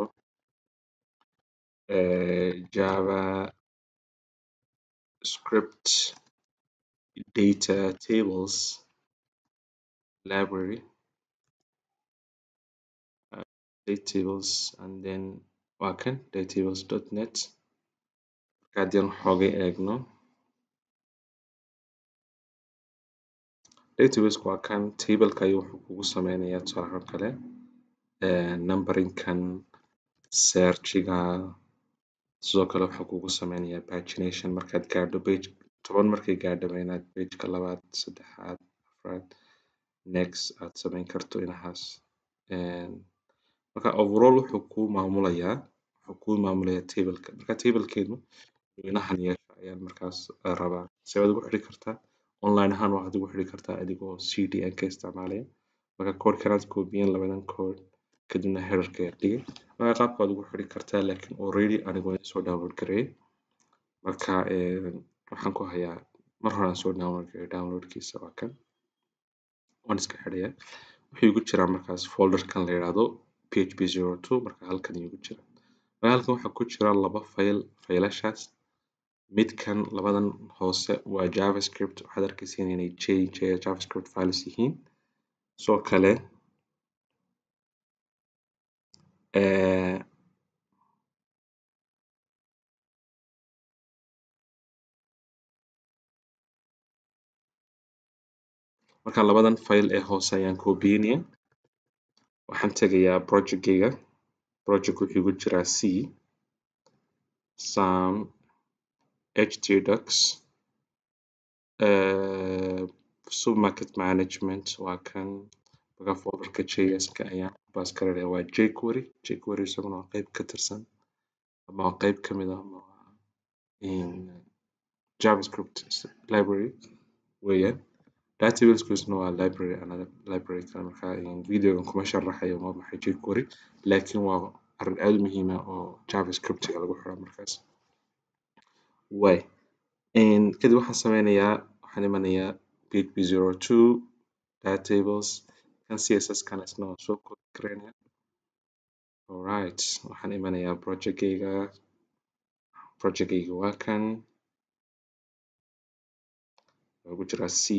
java script data tables library uh, data tables and then waa kan datatables.net marka haddii aan xoogay eegno databaseka waa kan tableka ayuu wuxuu kugu sameynayaa tusaalahan kale numberingkan searchiga sidoo kale wuxuu kugu sameynayaa pagination markaad gaadho page toban markay gaadhaba inaad pageka labaad saddexaad afraad next aad sameyn karto inahaas marka overall wuxuu kuu maamulayaa wuxuu kuu maamulayaa tableka marka tablekeenu inahan yeesha ayaan markaas rabaa see waad ugu xidhi kartaa online ahaan waxaad ugu xidhi kartaa adigoo cdn ka isticmaalaya marka koodhkanaad koobiyeen labadan koodh kadibna headerka ayaad dhigay marka qaabka waad ugu xidhi kartaa laakiin already anigoo soo download gareeyay marka waxaan ku hayaa mar hore aan soo download gareeyay downloadkiisa waa kan waan iska xidhayaa wuxuu igu jiraa markaas folderkan la yidhaahdo php zero two marka halkan igu jira marka halkan waxaa ku jira laba fayl faylashaas midkan labadan hoose waa javascript waxaad arkaysiin inay j j javascript files yihiin sidoo kale marka labadan file ee hoose ayaan koobiyeynayaa waxaan tegayaa projectgayga project wuxuu igu jiraa c sam htdocs supermarket management waa kan marka folderka js-ka ayaan ku baas garanayaa waa jquery jquery isaguna waa qeyb ka tirsan ama waa qeyb ka mid ah javascript library weeyaan databasesna waa library another library kale marka videogan kuma sharaxayo waa maxay jquery laakiin waa arrin aad u muhiim ah oo javascriptiga lagu xiro markaas way kadib waxaan sameynayaa waxaan imanayaa php zero two datables kan css kana isna waan soo copy gareynayaa alright waxaan imanayaa projectgayga projectgayga waa kan wuxuu ku jiraa c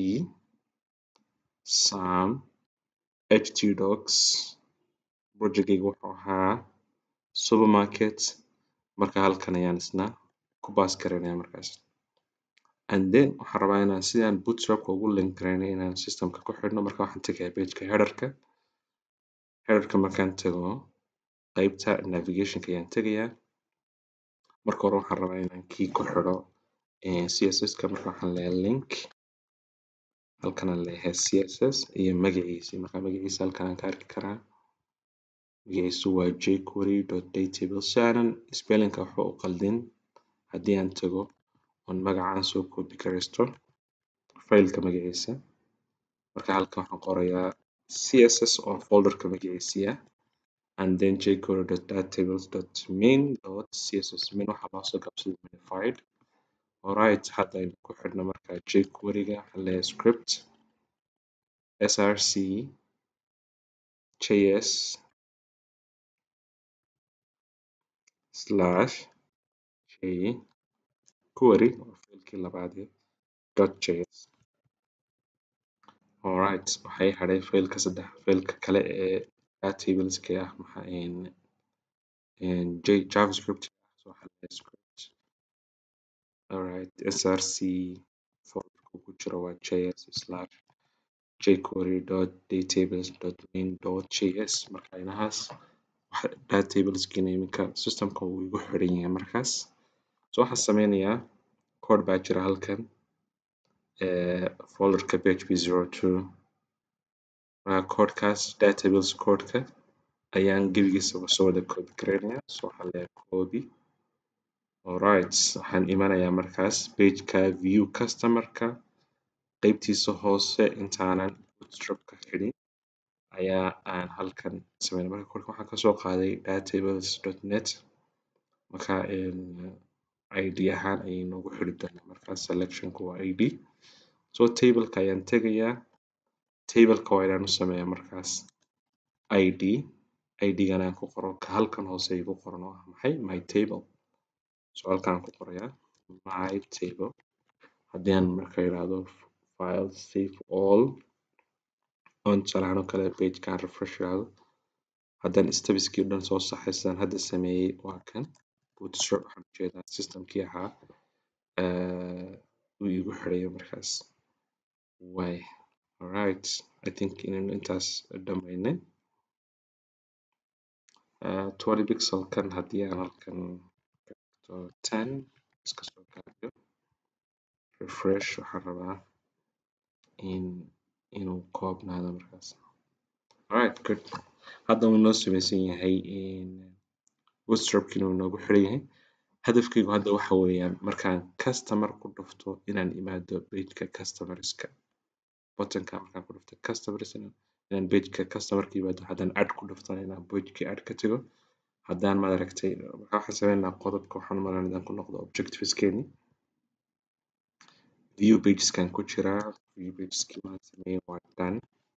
sam htdocs projectgayga wuxuu ahaa supermarket marka halkan ayaan isna ku baas gareynayaa markaas and then waxaan rabaa inaan sidaan bootstrapka ugu link gareynayo inaan systemka ku xidhno marka waxaan tegayaa pageka headerka headerka markaan tago qeybta navigationka ayaan tegayaa marka hore waxaan rabaa inaan key ku xidho css-ka marka waxaan leeyahay link halkan aan leeyahay css iyo magaciisa marka magaciisa halkan aan ka arki karaa magaciisu waa jquery datable si aanan spellingka waxba u qaldin haddii aan tago oon magacaan soo copy gareysto faylka magaciisa marka halkan waxaan qorayaa css oo folderka magaciisiya and then jquery.datatables.main.css main waxaa loo soo gaabsaday minified alright hadda aynu ku xidhno markaa jquery-ga waxaan leeyahay script src js slash jquery waa faylkii labaad dot js alright waxay hadhay faylka saddex faylka kale ee datatableska ah maxaa javascript so waxaan leeyahay script alright src folderka ku jiro waa js slash jquery dot datables dot main dot js marka inahaas datatableskiina iminka systemka wuu igu xiran yahay markaas so waxaan sameynayaa code baa jira halkan folderka php zero two marka codekaas datables codeka ayaan gebigiisaba soo wada copy gareynayaa so waxaan leeyahay copy alright waxaan imanayaa markaas pageka view customerka qeybtiisa hoose intaanan bootstrapka xidhin ayaa aan halkan sameynay marka kolka waxaan kasoo qaaday datables.net marka id ahaan ayay noogu xidhi doonaa markaas selectionku waa id so tableka ayaan tegayaa tableka waa inaan u sameeyaa markaas id id-gana aan ku qoro ka halkan hoose igu qoran oo ah maxay my table so halkaan ku qorayaa my table haddii aan marka idhaahdo file save all on tusaalahaan oo kale pagekaan refresh idhaahdo haddaan stepskii dhan soo saxay sidaan hadda sameeyey waa kan bootstrap waxaan ujeedaa systemkii ahaa uu igu xirayo markaas way alright i think inaynu intaas dhamaynay twenty pixelkan haddii aan halkan to ten iska soo gaabiyo refresh waxaan rabaa in inuu koobnaado markaas alright good hadda wuu inoo sameysan yahay bootstrapkiina wuu inoogu xiran yahay hadafkaygu hadda waxa weeyaan markaan customer ku dhufto inaan imaado pageka customerska buttonka markaan ku dhufto customers inaan pageka customerka imaado haddaan add ku dhuftana inaan pagekii add ka tago haddaan maad aragtay marka waxaan sameynaynaa qodobka waxaan umaleynaa inaan ku noqdo objectiveskeeni view pageskan ku jiraa view pageski waan sameeyey waa done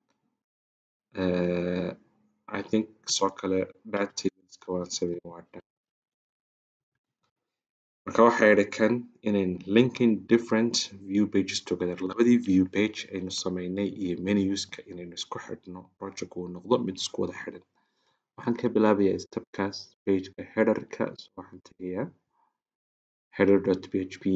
uh, I think soo kale datatableska waan sameeyey waa done marka waxaa yidhi kan inayn linking different view pages together labadii view page aynu sameynay iyo menuska inaynu isku xidhno project uu noqdo mid isku wada xidhan waxaan ka bilaabayaa stepkaas pageka headerka so waxaan tegayaa header.php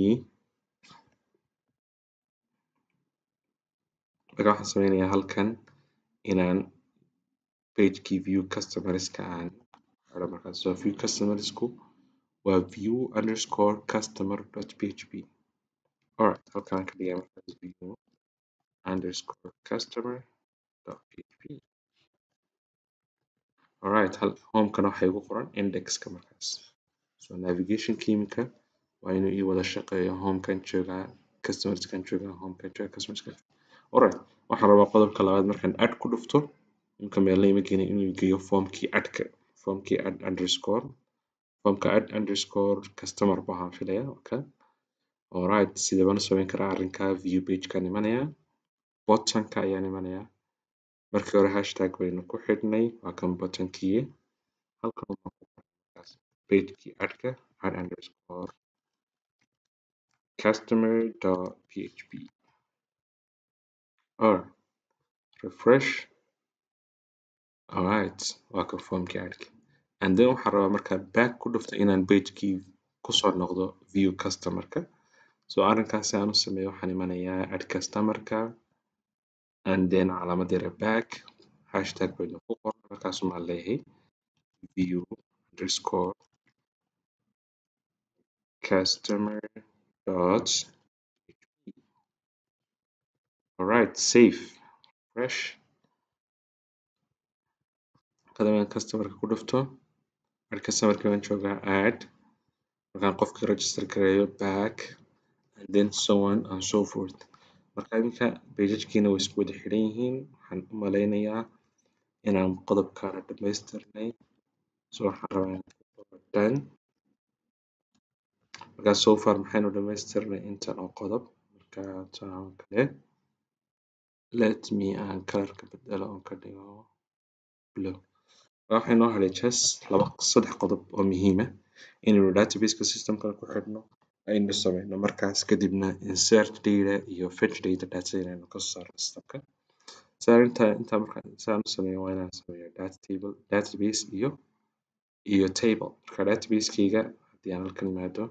marka waxaan sameynayaa halkan inaan pagekii view customerska aan xidho markaas so view customersku waa view underscore customer dot php alright halkaan ka dhigaa markaas view underscore customer dot php alright homekana waxaa igu qoran indexka markaas so navigationka iminka waa inuu ii wada shaqeeyo homekan joogaa customerskan joogaa homekan joogaa customerskan alright waxaan rabaa qodobka labaad markaan add ku dhufto iminka meelna ima geenin inuu geeyo formkii addka formkii add underscore formka add underscore customer buu ahaan filaya okay alright sidee baan u sameyn karaa arrinka view pagekaan imanayaa buttonka ayaan imanayaa markii hore hashtag baynu ku xidhnay waa kan buttonkii halkan waxaan ku qoray markaas pagekii addka add underscore customer dot php alright refresh alright waa kan formkii addka and then waxaan rabaa markaan back ku dhufto inaan pagekii kusoo noqdo view customerka so arrinkaasi aan u sameeyo waxaan imanayaa add customerka and then calaamad yare back hashtag baynu ku qoran markaas maan leeyahay view underscore customer dot alright save refresh kadibna customerka ku dhufto add customerka baan joogaa add markaan qofkii register gareeyo back and then so on and so forth marka iminka pagagkiina way isku wada xidhan yihiin waxaan u maleynayaa inaan qodobkaana dhamaystirnay so waxaan rabaa inaan ku qoro done marka so far maxaynu dhamaystirnay intan oo qodob marka tan oo kale let me aan kalarka bedelo oon ka dhigo blue waxaa inoo hadhay just laba saddex qodob oo muhiim ah inaynu databaseka systemkana ku xidhno aynu sameyno markaas kadibna insert data iyo fetch data data inaynu kasoo saarno systemka saa inta inta markaan saan u sameeyo waa inaan sameeyo data table database iyo iyo table marka database-kayga haddii aan halkan imaado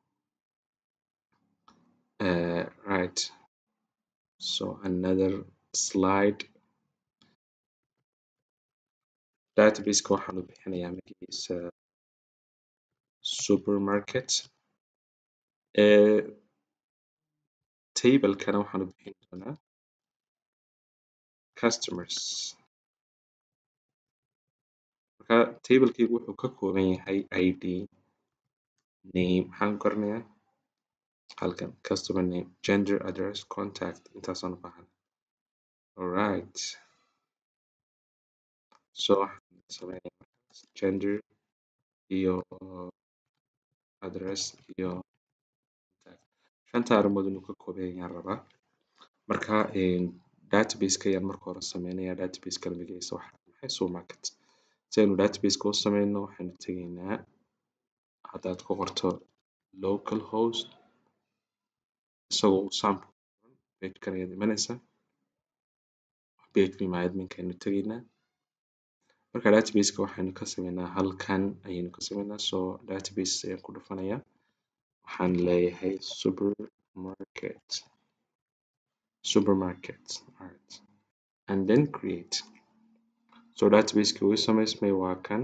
uh, right so another slide databaseka waxaan u bixinayaa magaciisa supermarket eh, tablekana waxaan u bixin doonaa customers marka tablekaygu wuxuu ka kooban yahay id name maxaan ku qoranayaa halkan customer name gender address contact intaasaan u baahan alright so waxaan sameynayaa markaas gender iyo address iyo contact shanta arrimood inuu ka kooban yahay ayaan rabaa marka databaseka ayaan marka hore sameynayaa databaseka magaciisa waxaa maxay supermarket si aynu databaseka u sameyno waxaynu tegaynaa haddaad ku qorto local host isagoo uu sample pagekan ayaad imanaysaa page my adminka aynu tegaynaa marka databaseka waxaynu ka sameynaa halkan ayaynu ka sameynaa so database ayaan ku dhufanayaa waxaan leeyahay supermarket supermarket right and then create so databaseki wuu samaysmay waa kan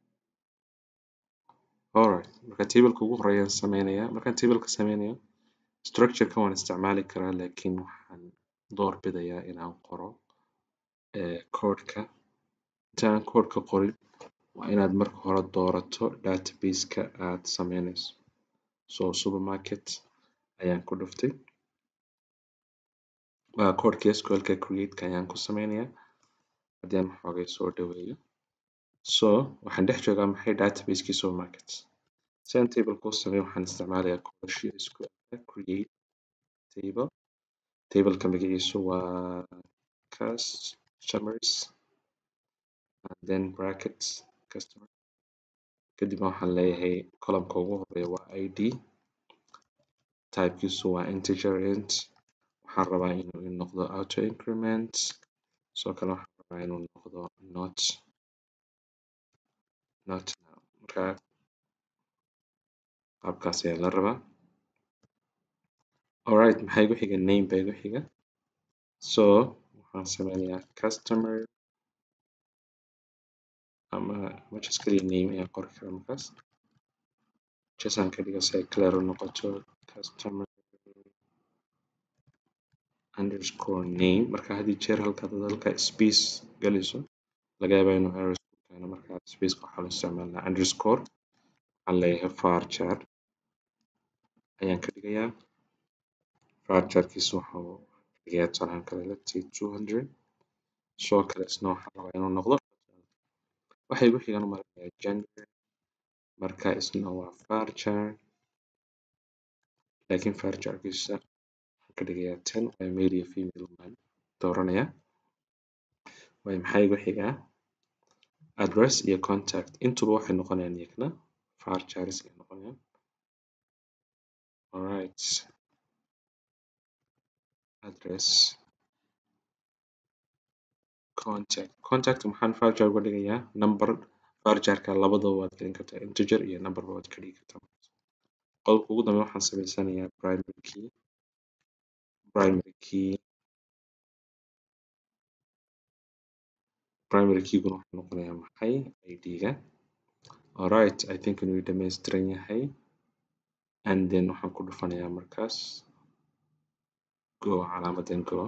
alright marka tableka ugu horeeyaan sameynayaa markaan tableka sameynayo structureka waan isticmaali karaa laakiin waxaan door bidayaa inaan qoro eh, codeka intaan codeka qorin waa inaad marka hore doorato databaseka aad sameynayso so supermarket ayaan ku dhuftay waa codeka sqlka createka ayaan ku sameynayaa haddii aan xoogay soo dhaweeyo so waxaan dhex joogaa maxay databaseki supermarket si aan tableka u sameeyo waxaan isticmaalayaa codashii sqlka create table tableka magaciisu waa customers and then brackets customer kadib waxaan leeyahay columnka ugu horeeya waa id typekiisu waa integer int waxaan rabaa inuu ii noqdo auto increment sidoo kale waxaan rabaa inuu noqdo not not now marka qaabkaas ayaa la rabaa alright maxaa igu xiga name baa igu xiga so waxaan sameynayaa customer ama ama just kaliya name ayaan qori karaa markaas just aan ka dhigo si ay clear u noqoto customer underscore name marka haddii jeer halkaad halka space geliso laga yaabaa inuu error ku keeno marka spaceka waxaa loo isticmaalnaa underscore waxaan leeyahay varchar ayaan ka dhigayaa varcharkiisu wuxuu dhigayaa tusaalahaan kale let's say 200 sidoo kale isna waxaan rabaa inuu noqdo waxa igu xigan u maleynayaa gender marka isna waa varchar laakiin varcharkiisa waxaan ka dhigayaa 10 waa male iyo female baan dooranayaa waayo maxaa igu xigaa address iyo contact intuba waxay noqonayaan iyagana varchars ay noqonayaan alright address contact contact maxaan varchar uga dhigayaa number varcharka labadaba waad gelin kartaa integer iyo numberba waad ka dhigi kartaa qodobka ugu dambeeya waxaan sameysanayaa primary key primary key primary keyguna wuxuu noqonayaa maxay id-ga alright i think inuu dhammaystiran yahay and then waxaan ku dhufanayaa markaas go calaamadan go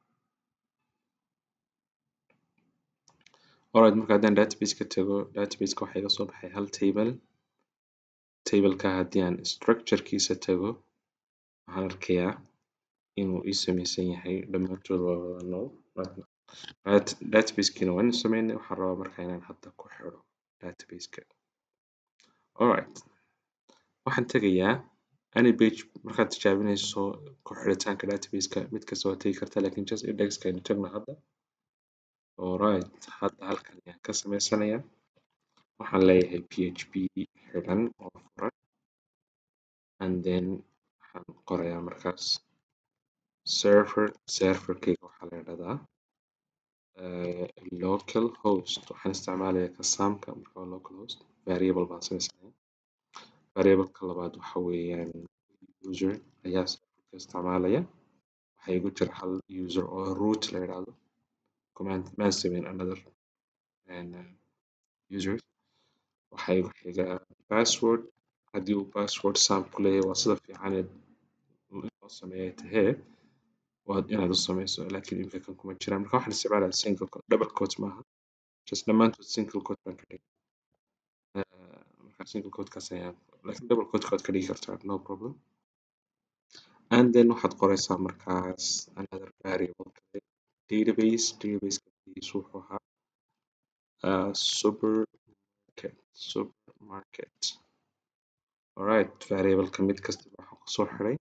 alright marka haddaan database ka tago databaseka waxaa iga soo baxay hal table tableka haddii aan structurekiisa tago waxaan arkayaa inuu ii sameysan yahay dhammaantood waa wada null Right. databasekiina waan sameynay waxaan rabaa marka inaan hadda ku xiro databaseka alright waxaan tegayaa any page markaad tijaabinayso ku xiritaanka databaseka mid kasta waa tegi kartaa laakiin just indexka aynu tagno hadda alright hadda halkan ayaan ka sameysanayaa waxaan leeyahay php xiran oo furan and then waxaan qorayaa markaas server serverkayga waxaa la yidhahdaa uh, local host waxaan isticmaalayaa kasaamka marka waa local host variable baan sameysanaya variableka labaad waxa weeyaan user ayaa serverka isticmaalaya waxaa igu jira hal user oo root la yidhaahdo command maan sameyn another and, uh, users waxaa igu xiga password haddii uu password sam ku leeyahay waa sida fiican ee loo sameeya tahee waa inaad u sameyso laakiin imika kan kuma jiraan marka waxaan isticmaalaya single quote double quote maaha just dhammaantood single quote baan ka dhigay Uh, marka single quote-kaas ayaan laakiin double quote waad ka dhigi kartaa no problem and then waxaad qoraysaa markaas another variable kale database database wuxuu ahaa uh, supermarket supermarket alright variableka mid kasta waxaan kusoo xiray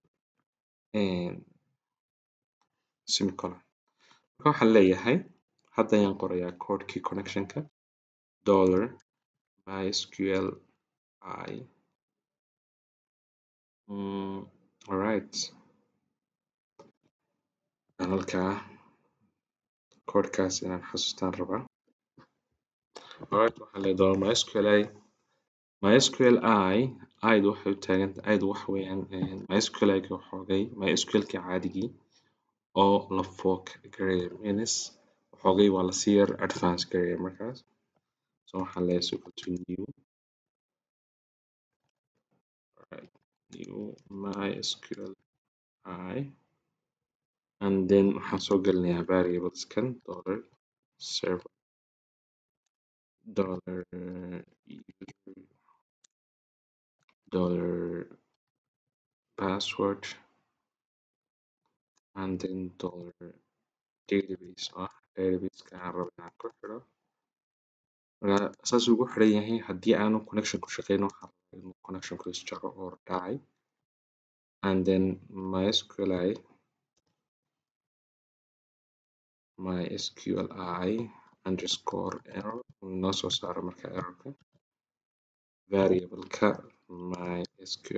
semicolon marka waxaan leeyahay hadda ayaan qorayaa codekii connectionka dollar mysql i mm, alright halkaa codekaas inaan xasuustaan rabaa alright waxaan leeyahay dollar mysql i mysql i id waxay u taagan id waxa weeyaan mysql i waxoogay mysql-kii caadigii oo la fork gareeyo means waxoogay waa lasii yar advance gareeyo markaas so waxaan leeyahay is equal to new right, new mysql i and then waxaan soo gelinayaa variableskan dollar server dollar user dollar password and then dollar database oo ah databaseka aan rabo inaan ku xiro marka saas ugu xiran yahay haddii aanu connection ku shaqeyn waxaan rabaa inuu connectionku isjaro oo dhacay and then mysqli mysqli underscore error uu inoo soo saaro marka errorka variableka mysqli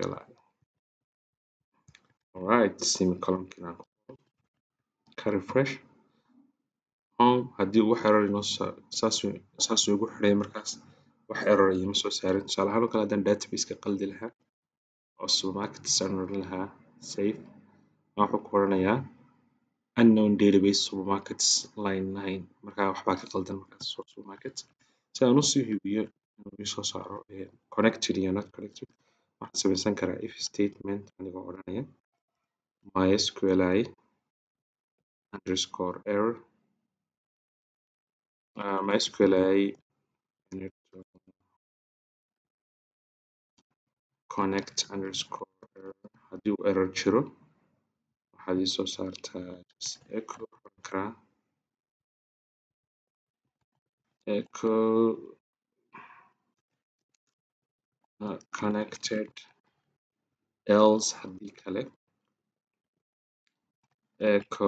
alright semicolonkiina aan ku qoro ka refresh home haddii wax error inoo saasuu saasuu igu xiray markaas wax error iima soo saarin tusaale ahaan oo kale haddaan databaseka qaldi lahaa oo supermarkets aan odhan lahaa save wuxuu ku oranayaa unknown database supermarkets line nine markaa waxbaa ka qaldan markaas waa supermarket si aan usii hubiyo inuu isoo saaro connected iyo not connected waxaan sameysan karaa if statement anigoo odhanaya mysqli underscore error uh, mysqli connect underscore error haddii uu error jiro waxaad ii soo saartaa just echo oran karaa echo uh, connected else haddii kale echo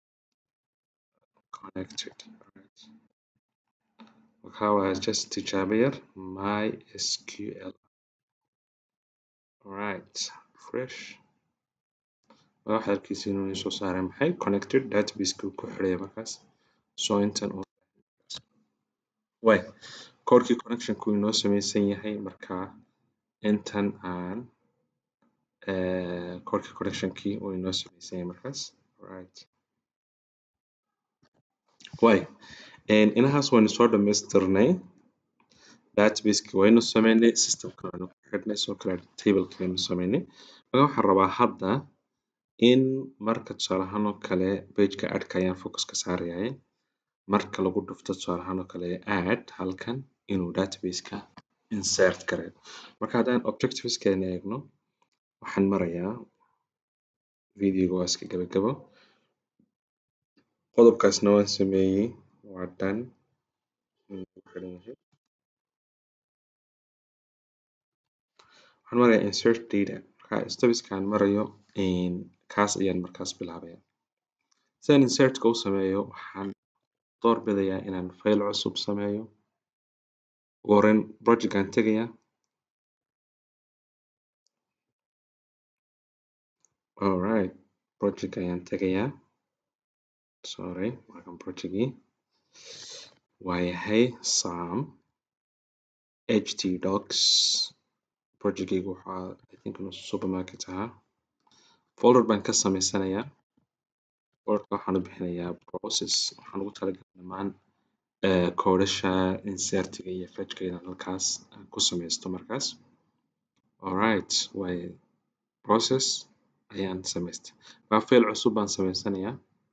connected right. waxaa waaya just tijaabo yar mysql right fresh waxa halkiisa inuu isoo saaray maxay connected databaseka uu ku xiraya markaas so intan oo way codekii connectionku inoo sameysan yahay markaa intan aan codekii connectionkii uu inoo sameysan yahay markaas right way inahaas waynu soo dhamaystirnay databaseki waynu sameynay systemka waynu ku xidhnay sidoo kale tableki waynu sameynay marka waxaan rabaa hadda in marka tusaale ahaan oo kale pageka adka ayaan focus ka saarayaa marka lagu dhufto tusaale ahaan oo kale add halkan inuu databaseka insert gareeyo marka haddaan objectiveskeena eegno waxaan marayaa videoga waa iska gabagabo qodobkaasna waan sameeyey waa done wuu xiran yahay waxaan marayaa insert data marka stepskaan marayo kaas ayaan markaas bilaabaya si aan insertka u sameeyo waxaan door bidayaa inaan file cusub sameeyo ugu horreyn projectkaan tegayaa alright project ayaan tegayaa sorry markan projectgii waa yahay sam htdocs projectgaygu waxaa i think inuu supermarket ahaa folder baan ka sameysanayaa folderka waxaan u bixinayaa process waxaan ugu talagalay dhammaan koodhasha insertiga iyo fetchka inaan halkaas ku sameysto markaas alright way process ayaan sameystay waa file cusub baan sameysanayaa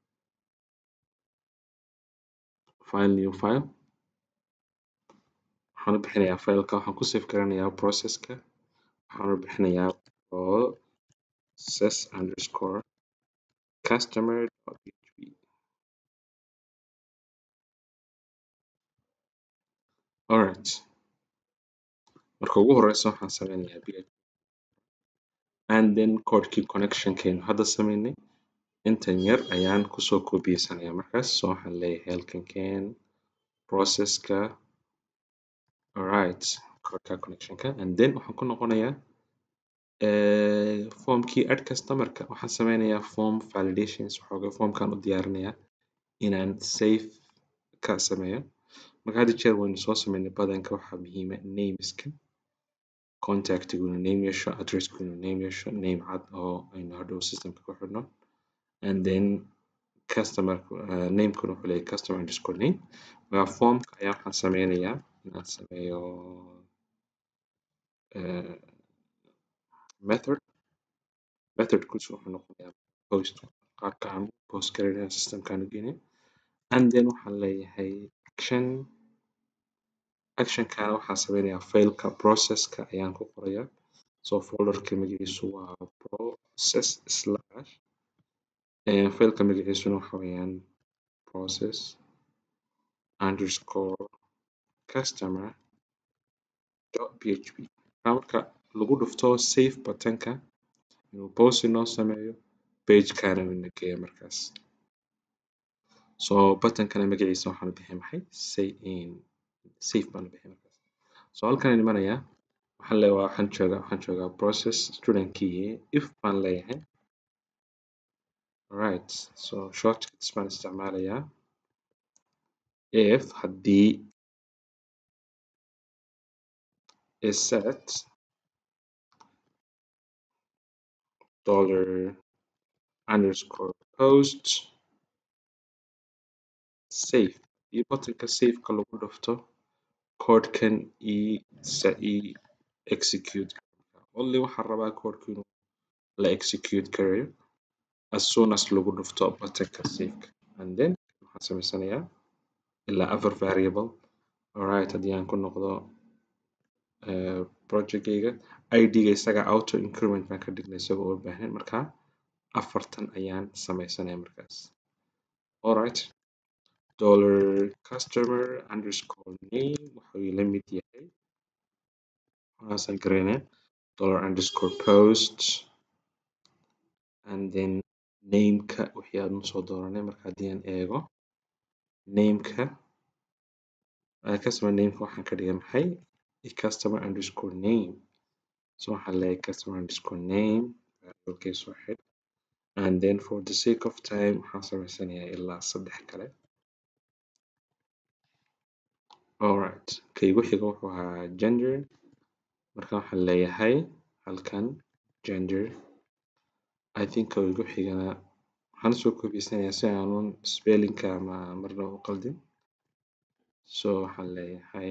file new file waxaan u bixinayaa fileka waxaan ku save garanayaa processka waxaan u bixinayaa process underscore customer php alright marka ugu horeysa waxaan sameynayaa php and then codekii connectionkeenu hadda sameynay intan yar ayaan kusoo koobiyeysanaya markaas so waxaan leeyahay halkan keen processka alright codeka connectionka and then waxaan ku noqonayaa formkii add customerka waxaan sameynayaa form validations waxoogaa formkan u diyaarinayaa inaan save ka sameeyo marka hadda jeer waynu soo sameynay badanka waxaa muhiima nameska contactiguna name yeesho addresskuna name yeesho name cad oo aynu hadhow systemka ku xidhno and then customer uh, namekuna wuxuu leeyahay customer underscore name marka formka ayaa waxaan sameynayaa inaan sameeyo uh, method methodkiisu wuxuu noqonayaa post qaabka aan post garanayaa systemkaan u geynay and then waxaan leeyahay action actionkana waxaan sameynayaa fileka processka ayaan ku qorayaa so folderka magaciisu waa process slash fileka magaciisuna waxa weeyaan process underscore customer dot php marka lagu dhufto save buttonka inuu post inoo sameeyo pagekana ina geeyo markaas so buttonkana magaciisa waxaan u bixiyay maxay say in save baan u bixiyay markaas so halkan imanayaa waxaan leeyahay waxaan joogaa waxaan joogaa process studentkii if baan leeyahay right so shortcuts baan isticmaalayaa if haddii is set dollar underscore post save iyo buttonka saveka lagu dhufto codekan i sa i execute only waxaan rabaa codeka inuu la execute garayo as soon as lagu dhufto buttonka saveka and then waxaan sameysanayaa ilaa afar variable alright haddii aan ku noqdo uh, projectgayga id-ga isaga auto increment baan ka dhignay isagoo u baahnayn marka afartan ayaan sameysanaya markaas alright dollar customer underscore name wuxuu la mid yahay waxaasaan garaynaya dollar underscore post and then nameka wixii aan usoo dooranay marka haddii aan eego nameka customer nameka waxaan ka dhigay maxay customer underscore name so waxaan leeyahay customer underscore name variablekiisa soo xidh and then for the sake of time waxaan sameysanayaa ilaa saddex kale alright kaygu xiga wuxuu ahaa gender marka waxaan leeyahay halkan gender i think kaygu xigana waxaan usoo koobiyeysanaya si aanun spellingka ama marna u qaldin so waxaan leeyahay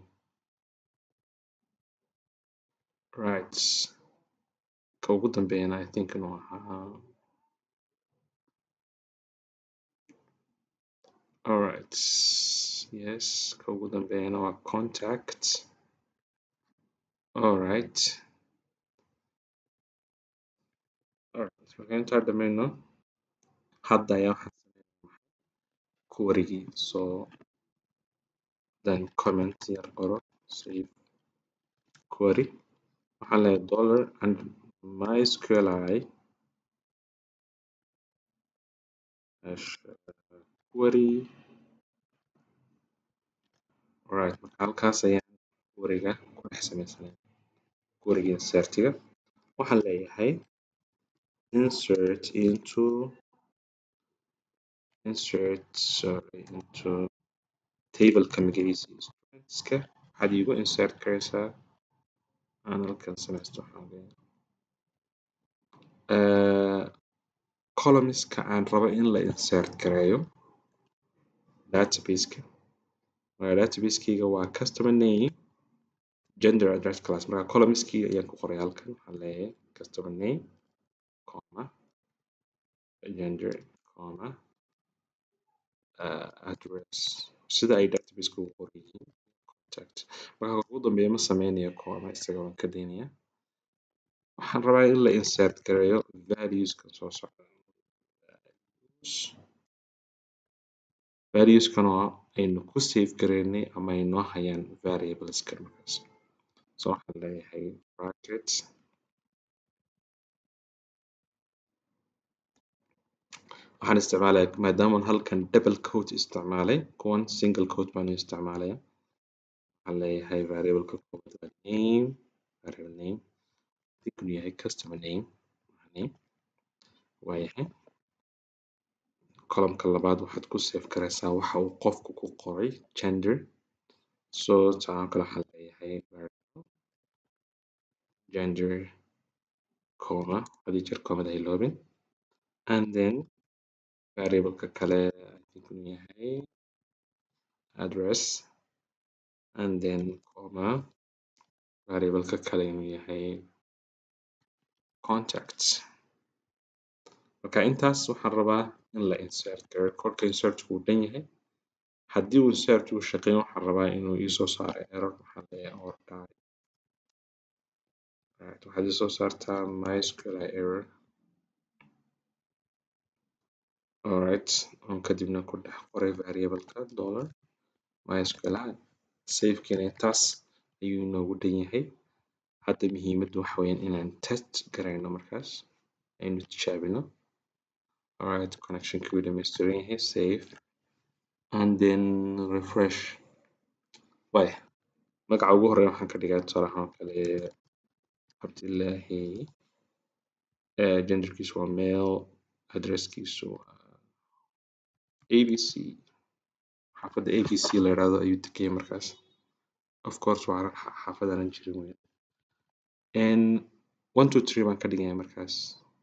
right ka ugu dambeeyana i think inuu ahaa alright yes ka ugu dambeeyana waa contact alright alright marka intaa dhammayno hadda ayaa waxaan sameynaa query-gii so then comment yar qoro save query waxaan leeyahay dollar and mysqli hash query alright marka halkaas ayaan query-ga ku dhex sameysanaya query-ga insert-iga waxaan leeyahay insert into insert sorry into table-ka magaciisa students-ka waxaad iigu insert gareysaa aan halkan sameysto waxaan leeyahay uh, columns-ka aan rabo in la insert gareeyo database-ka marka database-kayga waa customer name gender address class marka columns-kii ayaan ku qoray halkan waxaan leeyahay customer name comma gender comma uh, address sida ay database-ka ugu qoran yihiin contact marka ugu dambeeya ma sameynayo comma isaga waan ka daynaya waxaan rabaa in la insert gareeyo values-ka soo socda values-kan oo aynu ku save gareynay ama ay noo hayaan variables-kan markaas so waxaan leeyahay bracket waxaan isticmaalaya maadaama aan halkan double quote isticmaalay kuwan single quote baan u isticmaalaya waxaan leeyahay variable-ka koowaad waa name variable name inuu yahay customer name name waa yahay column-ka labaad waxaad ku save gareysaa waxa uu qofku ku qoray gender so taan kale waxaan leeyahay variable gender comma hadii jeer comma ha iloobin and then variable-ka kale I think inuu yahay address and then comma variable-ka kale inuu yahay contact marka intaas waxaan rabaa in la insert gareeyo kolka insert-ku uu dhan yahay haddii uu insert uu shaqeyn waxaan rabaa inuu iisoo saaro error waxaan leeyahay or die right waxaad isoo saartaa mysqli error alright on kadibna ku dhex qoray variable-ka dollar mysqli save-kiina intaas ayuu inoogu dhan yahay hadda muhiimaddu waxa weeyaan inaan test gareyno markaas aynu tijaabino alright connection-kii wuu dhameystiran yahay save and then refresh waaya magaca ugu horeeya waxaan ka dhigaa tusaale ahaan oo kale cabdillaahi uh, genderkiisu waa male addresskiisu waa abc xaafadda abc la yidhaahdo ayuu degaya markaas of course waa xaafad aanan jirin weyn and one two three baan ka dhigaya markaas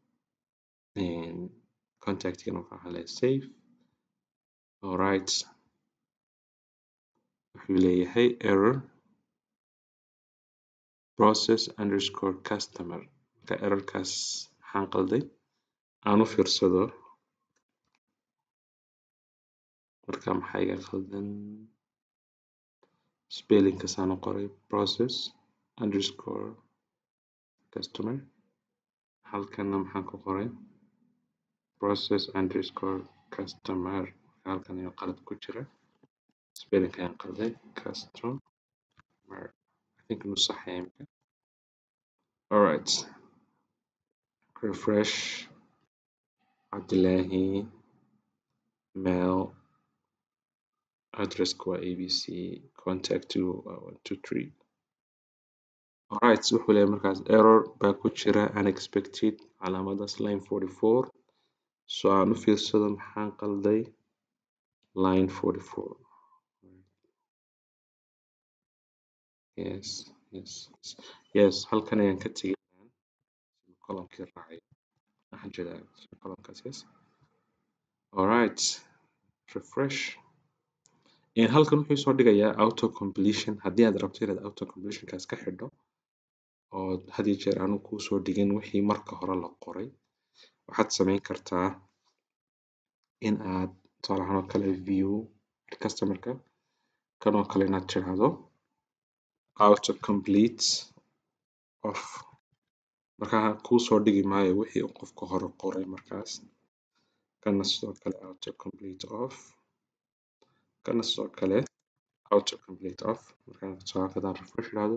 contactgana waxaan leeyahay save alright wuxuu leeyahay error process underscore customer marka errorkaas maxaan qalday aan u fiirsado marka maxaa iga qaldan spellingkaas aan u qoray process underscore customer halkana maxaan ku qoray process underscore customer halkan ayaa qalad ku jira spelling ayaan qalday customer I think inuu sax yahay imika alright refresh cabdillaahi mail addresska waa abc contact waa one two three alright wuxuu leeyahay markaas error baa ku jira unexpected calaamadaas line forty four so aan u fiirsado maxaan qalday line forty four yes yes yes halkan ayaan ka tegay columnkii raacay waxaan jeedaa columnkaas yes alright refresh halkan wuxuu soo dhigayaa auto completion haddii aad rabto inaad auto completionkaas ka xidho oo had iyo jeer aanu kuu soo dhigin wixii marka hore la qoray waxaad sameyn kartaa in aad tusaale ahaan oo kale view customerka kan oo kale inaad tiraahdo auto complete of marka kuu soo dhigi maayo wixii uu qofka hore qoray markaas kana sidoo kale auto complete off kana sidoo kale auto complete off markaan soo hadaan refresh idhaahdo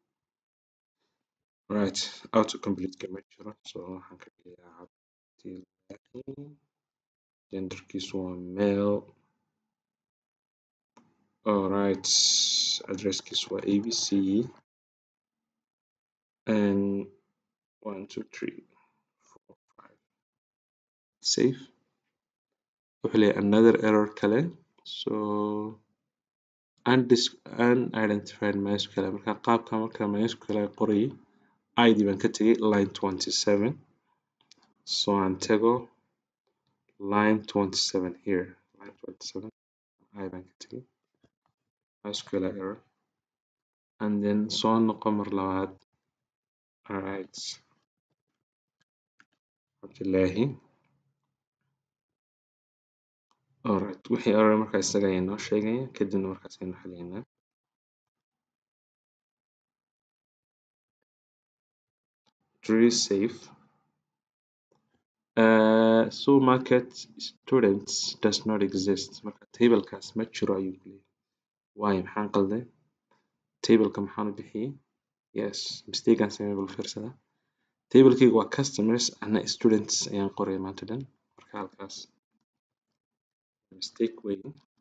right auto complete kama jiro so waxaan ka dhigayaa cabdillahi genderkiisu waa male alright addresskiisu waa abc and one two three four five save wuxuu leeyahay another error kale so undis unidentified mysql marka qaabka marka mysql qorayay id baan ka tegay line twenty seven so aan tago line twenty seven here line twenty seven i baan ka tegay mysql error and then soo noqo mar labaad alright cabdillahi alright wixii error markaa isaga ayaa inoo sheegaya kadibna markaas aynu xaliynaa tree safe uh, so market students does not exist marka tablekaas ma jiro ayuu ku leeyahay waayo maxaan qalday tableka maxaan u bixiyey yes mistakean samey bal fiirsada tablekayga waa customers ana students ayaan qoraya maanta dhan marka halkaas mistake weyn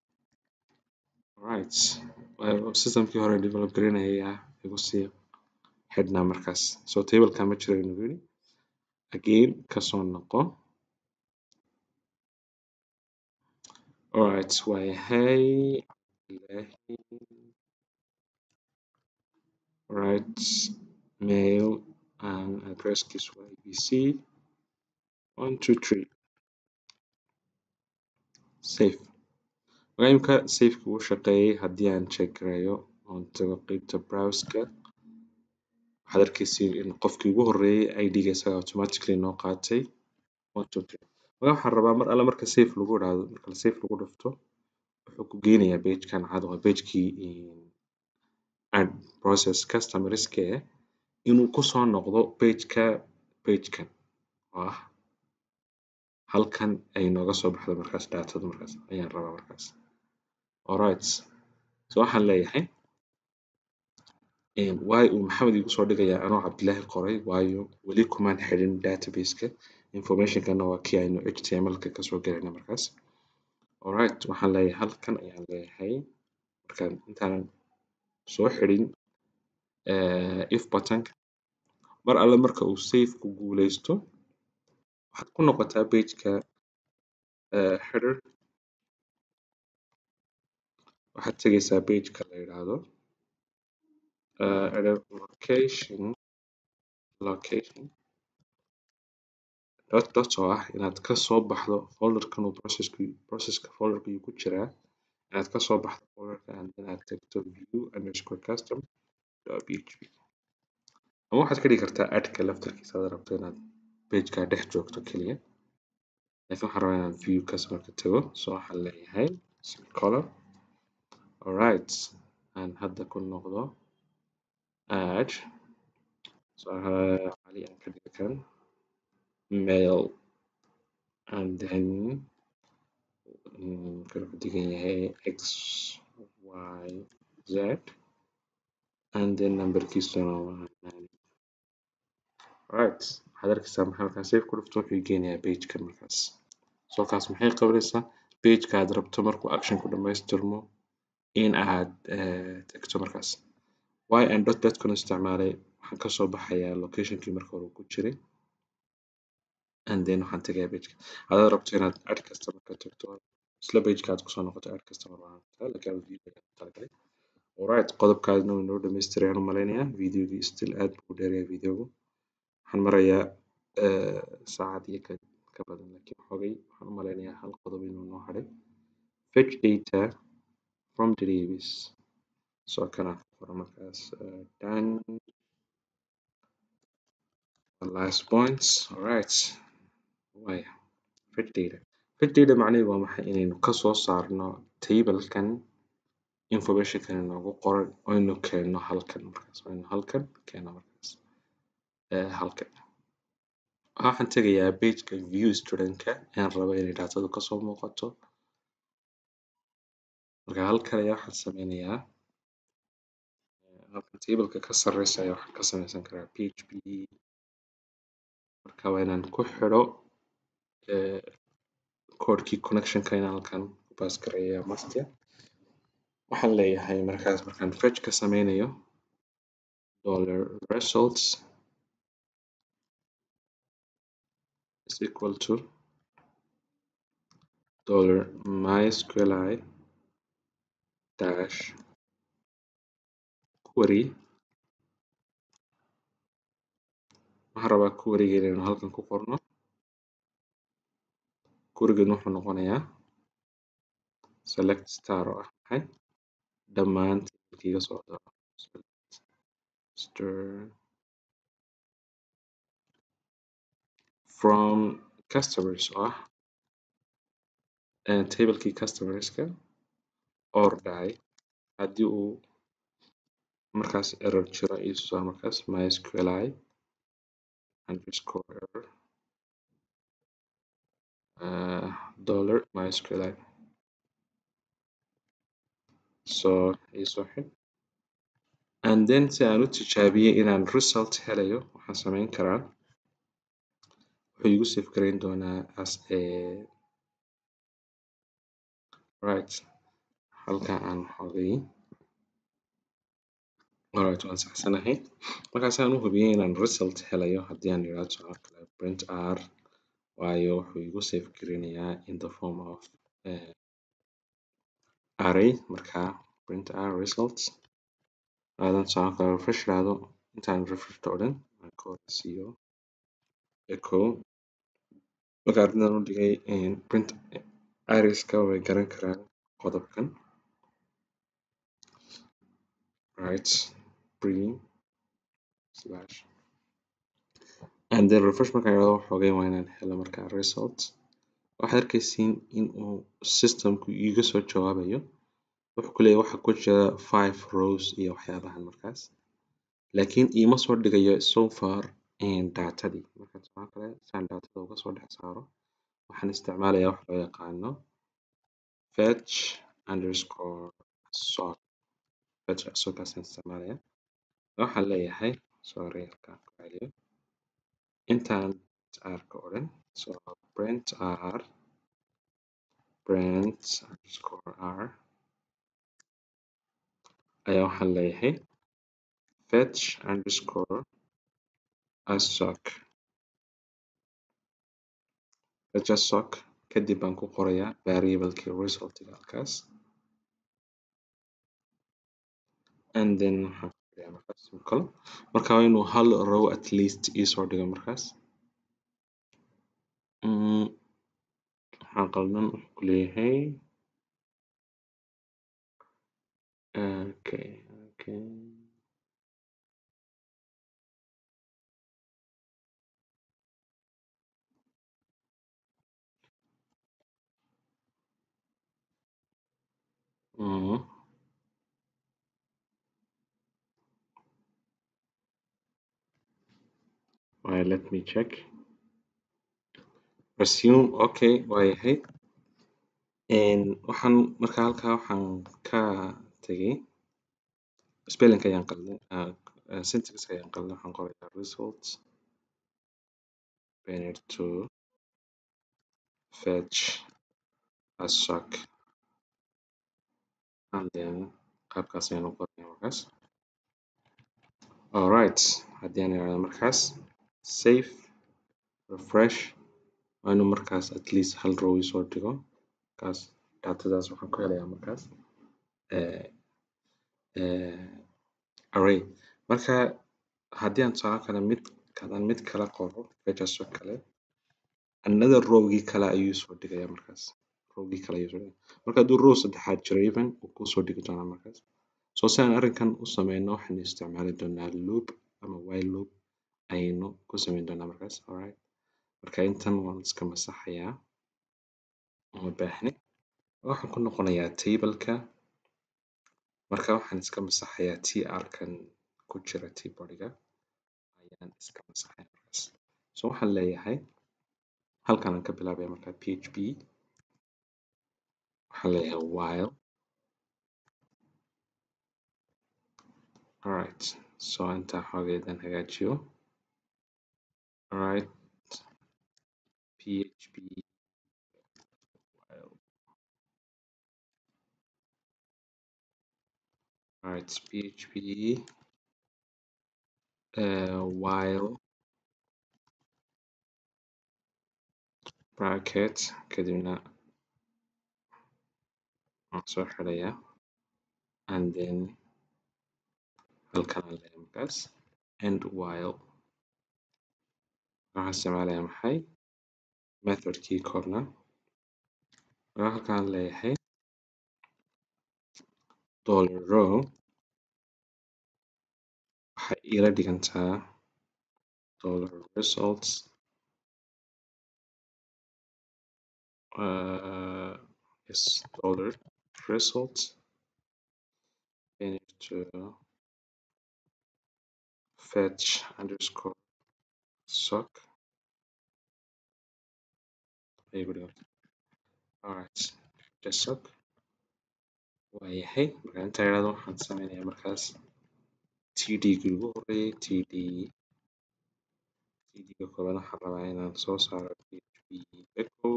right systemkii hore develop gareynaya ayaa igu sii xidhnaa markaas so tableka ma jiro ayuu nagu yidhi again kasoo noqo alright waayahay cabdillahi right mail and addresskiisu waa abc one two three safe marka imika safeki wuu shaqeeyay haddii aan check gareeyo oon tago qeybta browseka waxaad arkeysiin in qofkii ugu horreeyay idga isaga automatically noo qaatay one two three marka waxaan rabaa mar alle marka safe lagu idhaahdo marka safe lagu dhufto wuxuu ku geynayaa pagekan cad waa pagekii ad process customerska eh inuu kusoo noqdo pageka pagekan oo ah halkan ay nooga soo baxdo markaas datada markaas ayaan rabaa markaas alright so waxaan leeyahay waayo uu maxamed igu soo dhigayaa anoo cabdillahi qoray waayo weli kumaan xidhin databaseka informationkana waa kii aynu htmlka kasoo galayna markaas alright waxaan leeyahay halkan ayaan leeyahay markaan intaanan soo xidhin if buttonka mar alle marka uu safeku guuleysto waxaad ku noqotaa pageka header waxaad tegeysaa pageka la yidhaahdo error location location dot dot oo ah inaad kasoo baxdo folderkan uu processku processka folderka ayuu ku jiraa inaad kasoo baxdo folderka and then aad tagto view underscore custom php ama waxaad ka dhigi kartaa adka laftarkiisa aad rabto inaad pageka dhex joogto keliya laakiin waxaan rabaa inaan view customerka tago so waxaan leeyahay color alright aan hadda ku noqdo add so cali aan ka dhiga kan mail and then kan ku digan yahay x y z and then numberkiisuna waa nine right waxaad arkeysaa maxaa halkaan save ku dhufto wuxuu geenayaa pagekan markaas so kaas maxay qabanaysaa pageka aad rabto markuu actionku dhamaystirmo in aad tagto markaas y and dot dadkuna isticmaalay waxaan kasoo baxayaa locationkii marka hore ku jiray and then waxaan tagayaa pageka hadaad rabto inaad ad customer ka tagto isla pageka aad kusoo noqoto ad customer waan lakin video talagalay alright qodobkaasna wuu inoo dhamaystiray aan u malaynayaa videogii still aad buu u dheeryahay videogu waxaan marayaa saacad iyo ka ka badan laakiin xogay waxaan u malaynayaa hal qodob inuu noo hadhay fetch data from database soo kana qora markaas done last points alright waya fetch data fetch data macnaheedu waa maxay inaynu kasoo saarno tablekan informationkan inoogu qoran oynu keenno halkan markaas oynu halkan keenno markaas halkan waxaan tegayaa pageka view student-ka ayaan rabo inay datadu kasoo muuqato marka halkan ayaa waxaan sameynayaa halkan tableka ka sareysa ayaa waxaan ka sameysan karaa php marka waa inaan ku xidho codekii connectionka inaan halkan ku pass gareeya must waxaan leeyahay markaas markaan fetch ka sameynayo dollar results is equal to dollar mysqli dash query waxaan rabaa querygeena inaan halkan ku qorno querygeena wuxuu noqonayaa select star oo ah maxay dhammaan tableka iga socda star from customers oo ah tablekii customerska or dhacay haddii uu markaas error jiro ii soo saar markaas mysqli underscore error uh, dollar mysqli so iisoo xidh and then si aan u tijaabiyo inaan result helayo waxaan sameyn karaa wuxuu igu save gareyn doonaa as a right halka aan xogay alright waan saxsanahay markaas aan u hubiyey inaan result helayo haddii aan yiraahdo sidoo kale print r waayo wuxuu igu save gareynayaa in the form of uh, array marka print r results aadan sidoo kale refresh dhahdo intaan refresh odhan aan ka horeysiiyo echo marka arrintan u dhigay print iriska way garan karaan qodobkan right pre slash and then refresh markaan yiraahdo waxoogay waa inaan helo markaa result waxaad arkaysiin in uu systemku iiga soo jawaabayo wuxuu ku leeyahay waxa ku jira five rows iyo waxyaabahan markaas laakiin iima soo dhigayo so far datadii marka sidoo kale saan datada uga soo dhex saaro waxaan isticmaalayaa wax loo yaqaano fetch underscore sort fetch sorkaasaan isticmaalayaa waxaan leeyahay sorry halkaan ku celiyo intaan r ka odhan so print r print underscore r ayaa waxaan leeyahay fetch underscore assoc fetch assoc kadib baan ku qorayaa variablekii resultiga halkaas and then waxaan ku qorayaa markaas kalo marka waa inuu hal row at least iisoo dhigo markaas waxaan qaldan wuxuu ku leeyahay okay okay Mm. Right, let me check. Resume, okay, waayahay. Waxaan marka halkaa waxaan ka tegay spelling ayaan qalday uh, uh, syntax ayaan qalday waxaan qorayaa results banner to fetch assoc and then qaabkaas ayaan u qorayaa markaas alright haddii aan iraahdo markaas save refresh waa inuu markaas at least hal row isoo dhigo markaas datadaas waxaan ku helayaa markaas uh, uh, array marka haddii aan tusaale kale mid kadaan mid kala qoro fetchas oo kale another rowgii kale ayuu soo dhigayaa markaas rowgii kale ayuu soo dhigaya marka hadduu row saddexaad jiro even wuu kusoo dhigi doonaa markaas so si aan arrinkan u sameyno waxaynu isticmaali doonaa loop ama while loop ayaynu ku sameyn doonaa markaas alright marka intan waan iska masaxayaa uma baahni waxaan ku noqonayaa tableka marka waxaan iska masaxayaa tr kan ku jira tbodiga ayaan iska masaxayaa markaas so waxaan leeyahay halkan aan ka bilaabaya marka php waxaan leeyahay while alright so intaa xoogeedan hagaajiyo alright php while alright php uh, while bracket kadibna waan soo xidhaya and then halkan aan leeyahay markaas and while waxaan isticmaalaya maxay methodkii korna marka halkan aan leeyahay dollar row waxay ila dhigantaa dollar results uh, yes dollar results we need to fetch underscore sock ayay ku dhiganta alright just sock waayahay marka intaa yaraado waxaan sameynaya markaas td-gii ugu horeeyay td td-ga koobaad waxaan rabaa inaan soo saaro php echo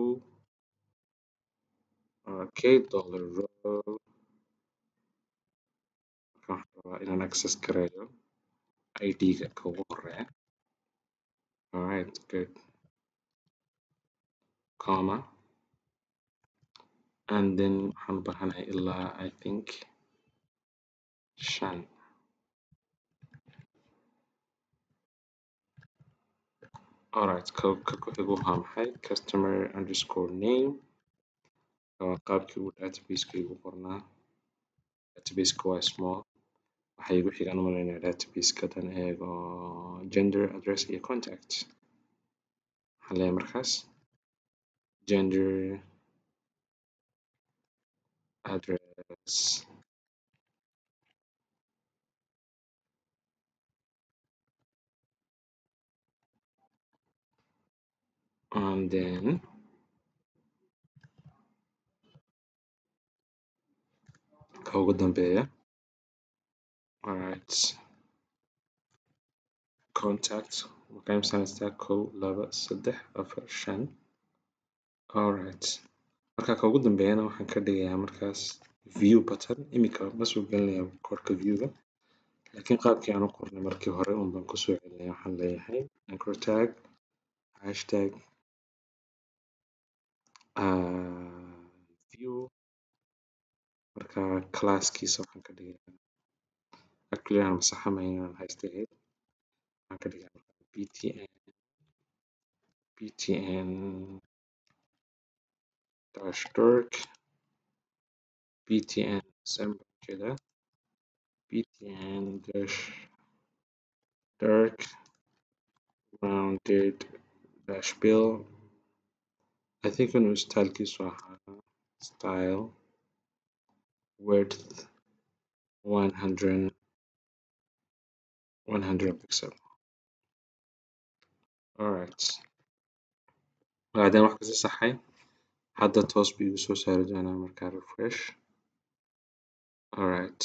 okay dollar row marka waxaan rabaa inaan access gareeyo id-ga ka ugu horeeya alright good comma and then waxaan u baahanahay ilaa i think shan alright ka ka ku xigu waa maxay customer underscore name waa qaabkii uu databaseka igu qornaa databaseka waa small waxa igu xigaan u malaynaya databaseka dan eego gender address iyo contact waxaan leeyahay markaas gender address and then ka ugu dambeeya alright contact waxay imsanaysaa kow laba saddex afar shan alright marka ka ugu dambeeyana waxaan ka dhigayaa markaas view button iminka ma soo gelinaya korka viewga laakiin qaabkii aan u qornay markii hore un baan kusoo celinaya waxaan leeyahay anchor tag hashtag uh, view marka classkiisa waxaan ka dhigayaa actually aan masaxamayn inaan haysta ahayd waxaan ka dhigayaa marka btn btn dash dork btn december jeeda btn dash dark rounded dash bill I think inuu stylekiisu ahaa style width 100 100 pixel alright bacdeen wax kasi saxay hadda toos buu igu soo saari doonaa markaa refresh alright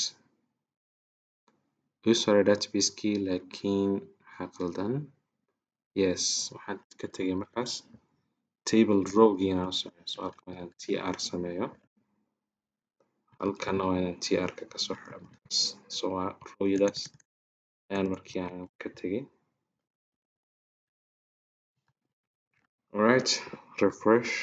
igu soo saaray database-kii laakiin waxaa qaldan yes waxaan ka tegay markaas table row-gii inaan u sameeyo so halkan waa inaan tr sameeyo halkana waa inaan tr-ka kasoo xiro markaas so waa row-yadaas ayaan markii aan ka tegay alright refresh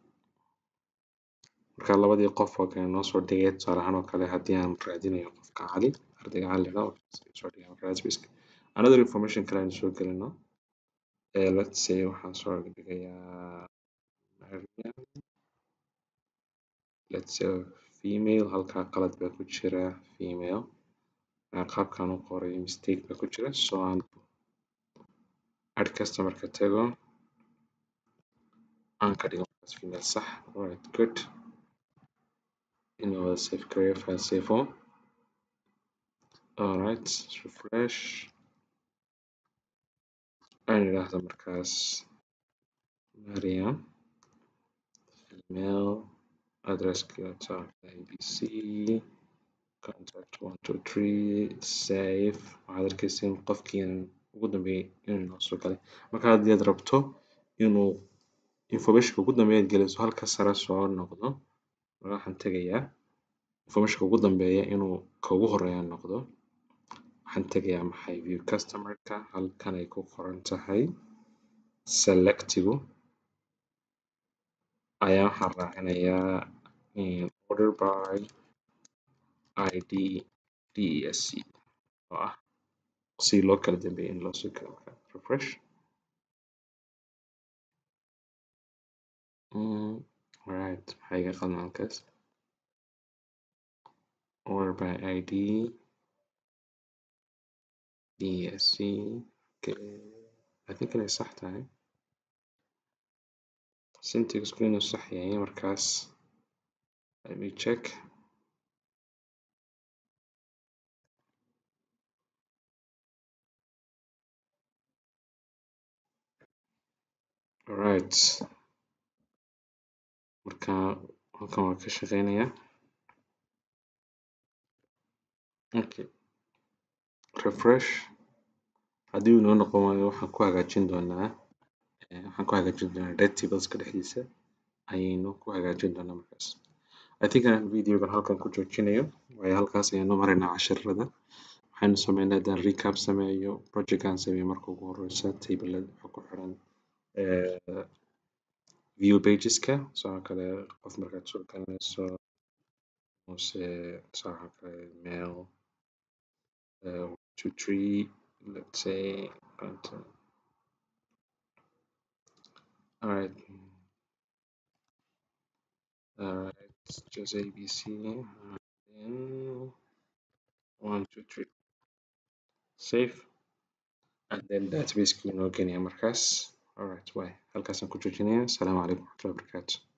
marka labadii qof oo kale noo soo dhigay tusaale ahaan oo kale haddii aan raadinayo qofka cali ardayga cali la soo dhigay marka database another information kale aan soo gelino uh, let's say waxaan soo dhigayaa Maryam let's say female halkaa qalad baa ku jira female qaabkaan u qoray mistake baa ku jira so aan add customer-ka tago aan ka dhigo markaas female sax alright good inuu wada save gareeyo file save alright refresh aan idhaahdo markaas Mariam email addresski waa abc contact one two three save waxaad arkeysiin qofkii ugu dambeeyay inuu noo soo galay marka haddii aad rabto inuu informationka ugu dambeeya aad geliso halka sare soo noqdo waxaan tegayaa informationka ugu dambeeya inuu ka ugu horeeya noqdo waxaan tegayaa maxay view customerka halkan ay ku qoran tahay selectigu ayaa waxaan raacinayaa order by id desc oo ah si loo kala dambeeyay in loo soo kala refresh Mm, alright maxaa iga qaldan halkaas order by id desc okay. I think inay sax tahay syntaxku inuu sax yahay markaas let me check alright marka halkan waan ka shaqeynayaa okay refresh haddii uu inoo noqon waayo waxaan ku hagaajin doonaa eh, waxaan ku hagaajin doonaa red tableska dhexdiisa ayaynu ku hagaajin doonaa markaas I think inaan videogan halkan ku joojinayo waayo halkaas ayaanu maraynaa casharada waxaynu sameynaa haddaan recap sameeyo projectkan sameeyo marka ugu horeysa tablada waxa ku xiran eh, view pageska sidoo kale qof markaad soo galanayso muse sidoo kale mail uh, two three let's say content alright alright just abc and then one two three save and then database inoo geenaya markaas alright way halkaasaan ku joojinaya asalaamu calaykum waraxmatullahi wabarakaatu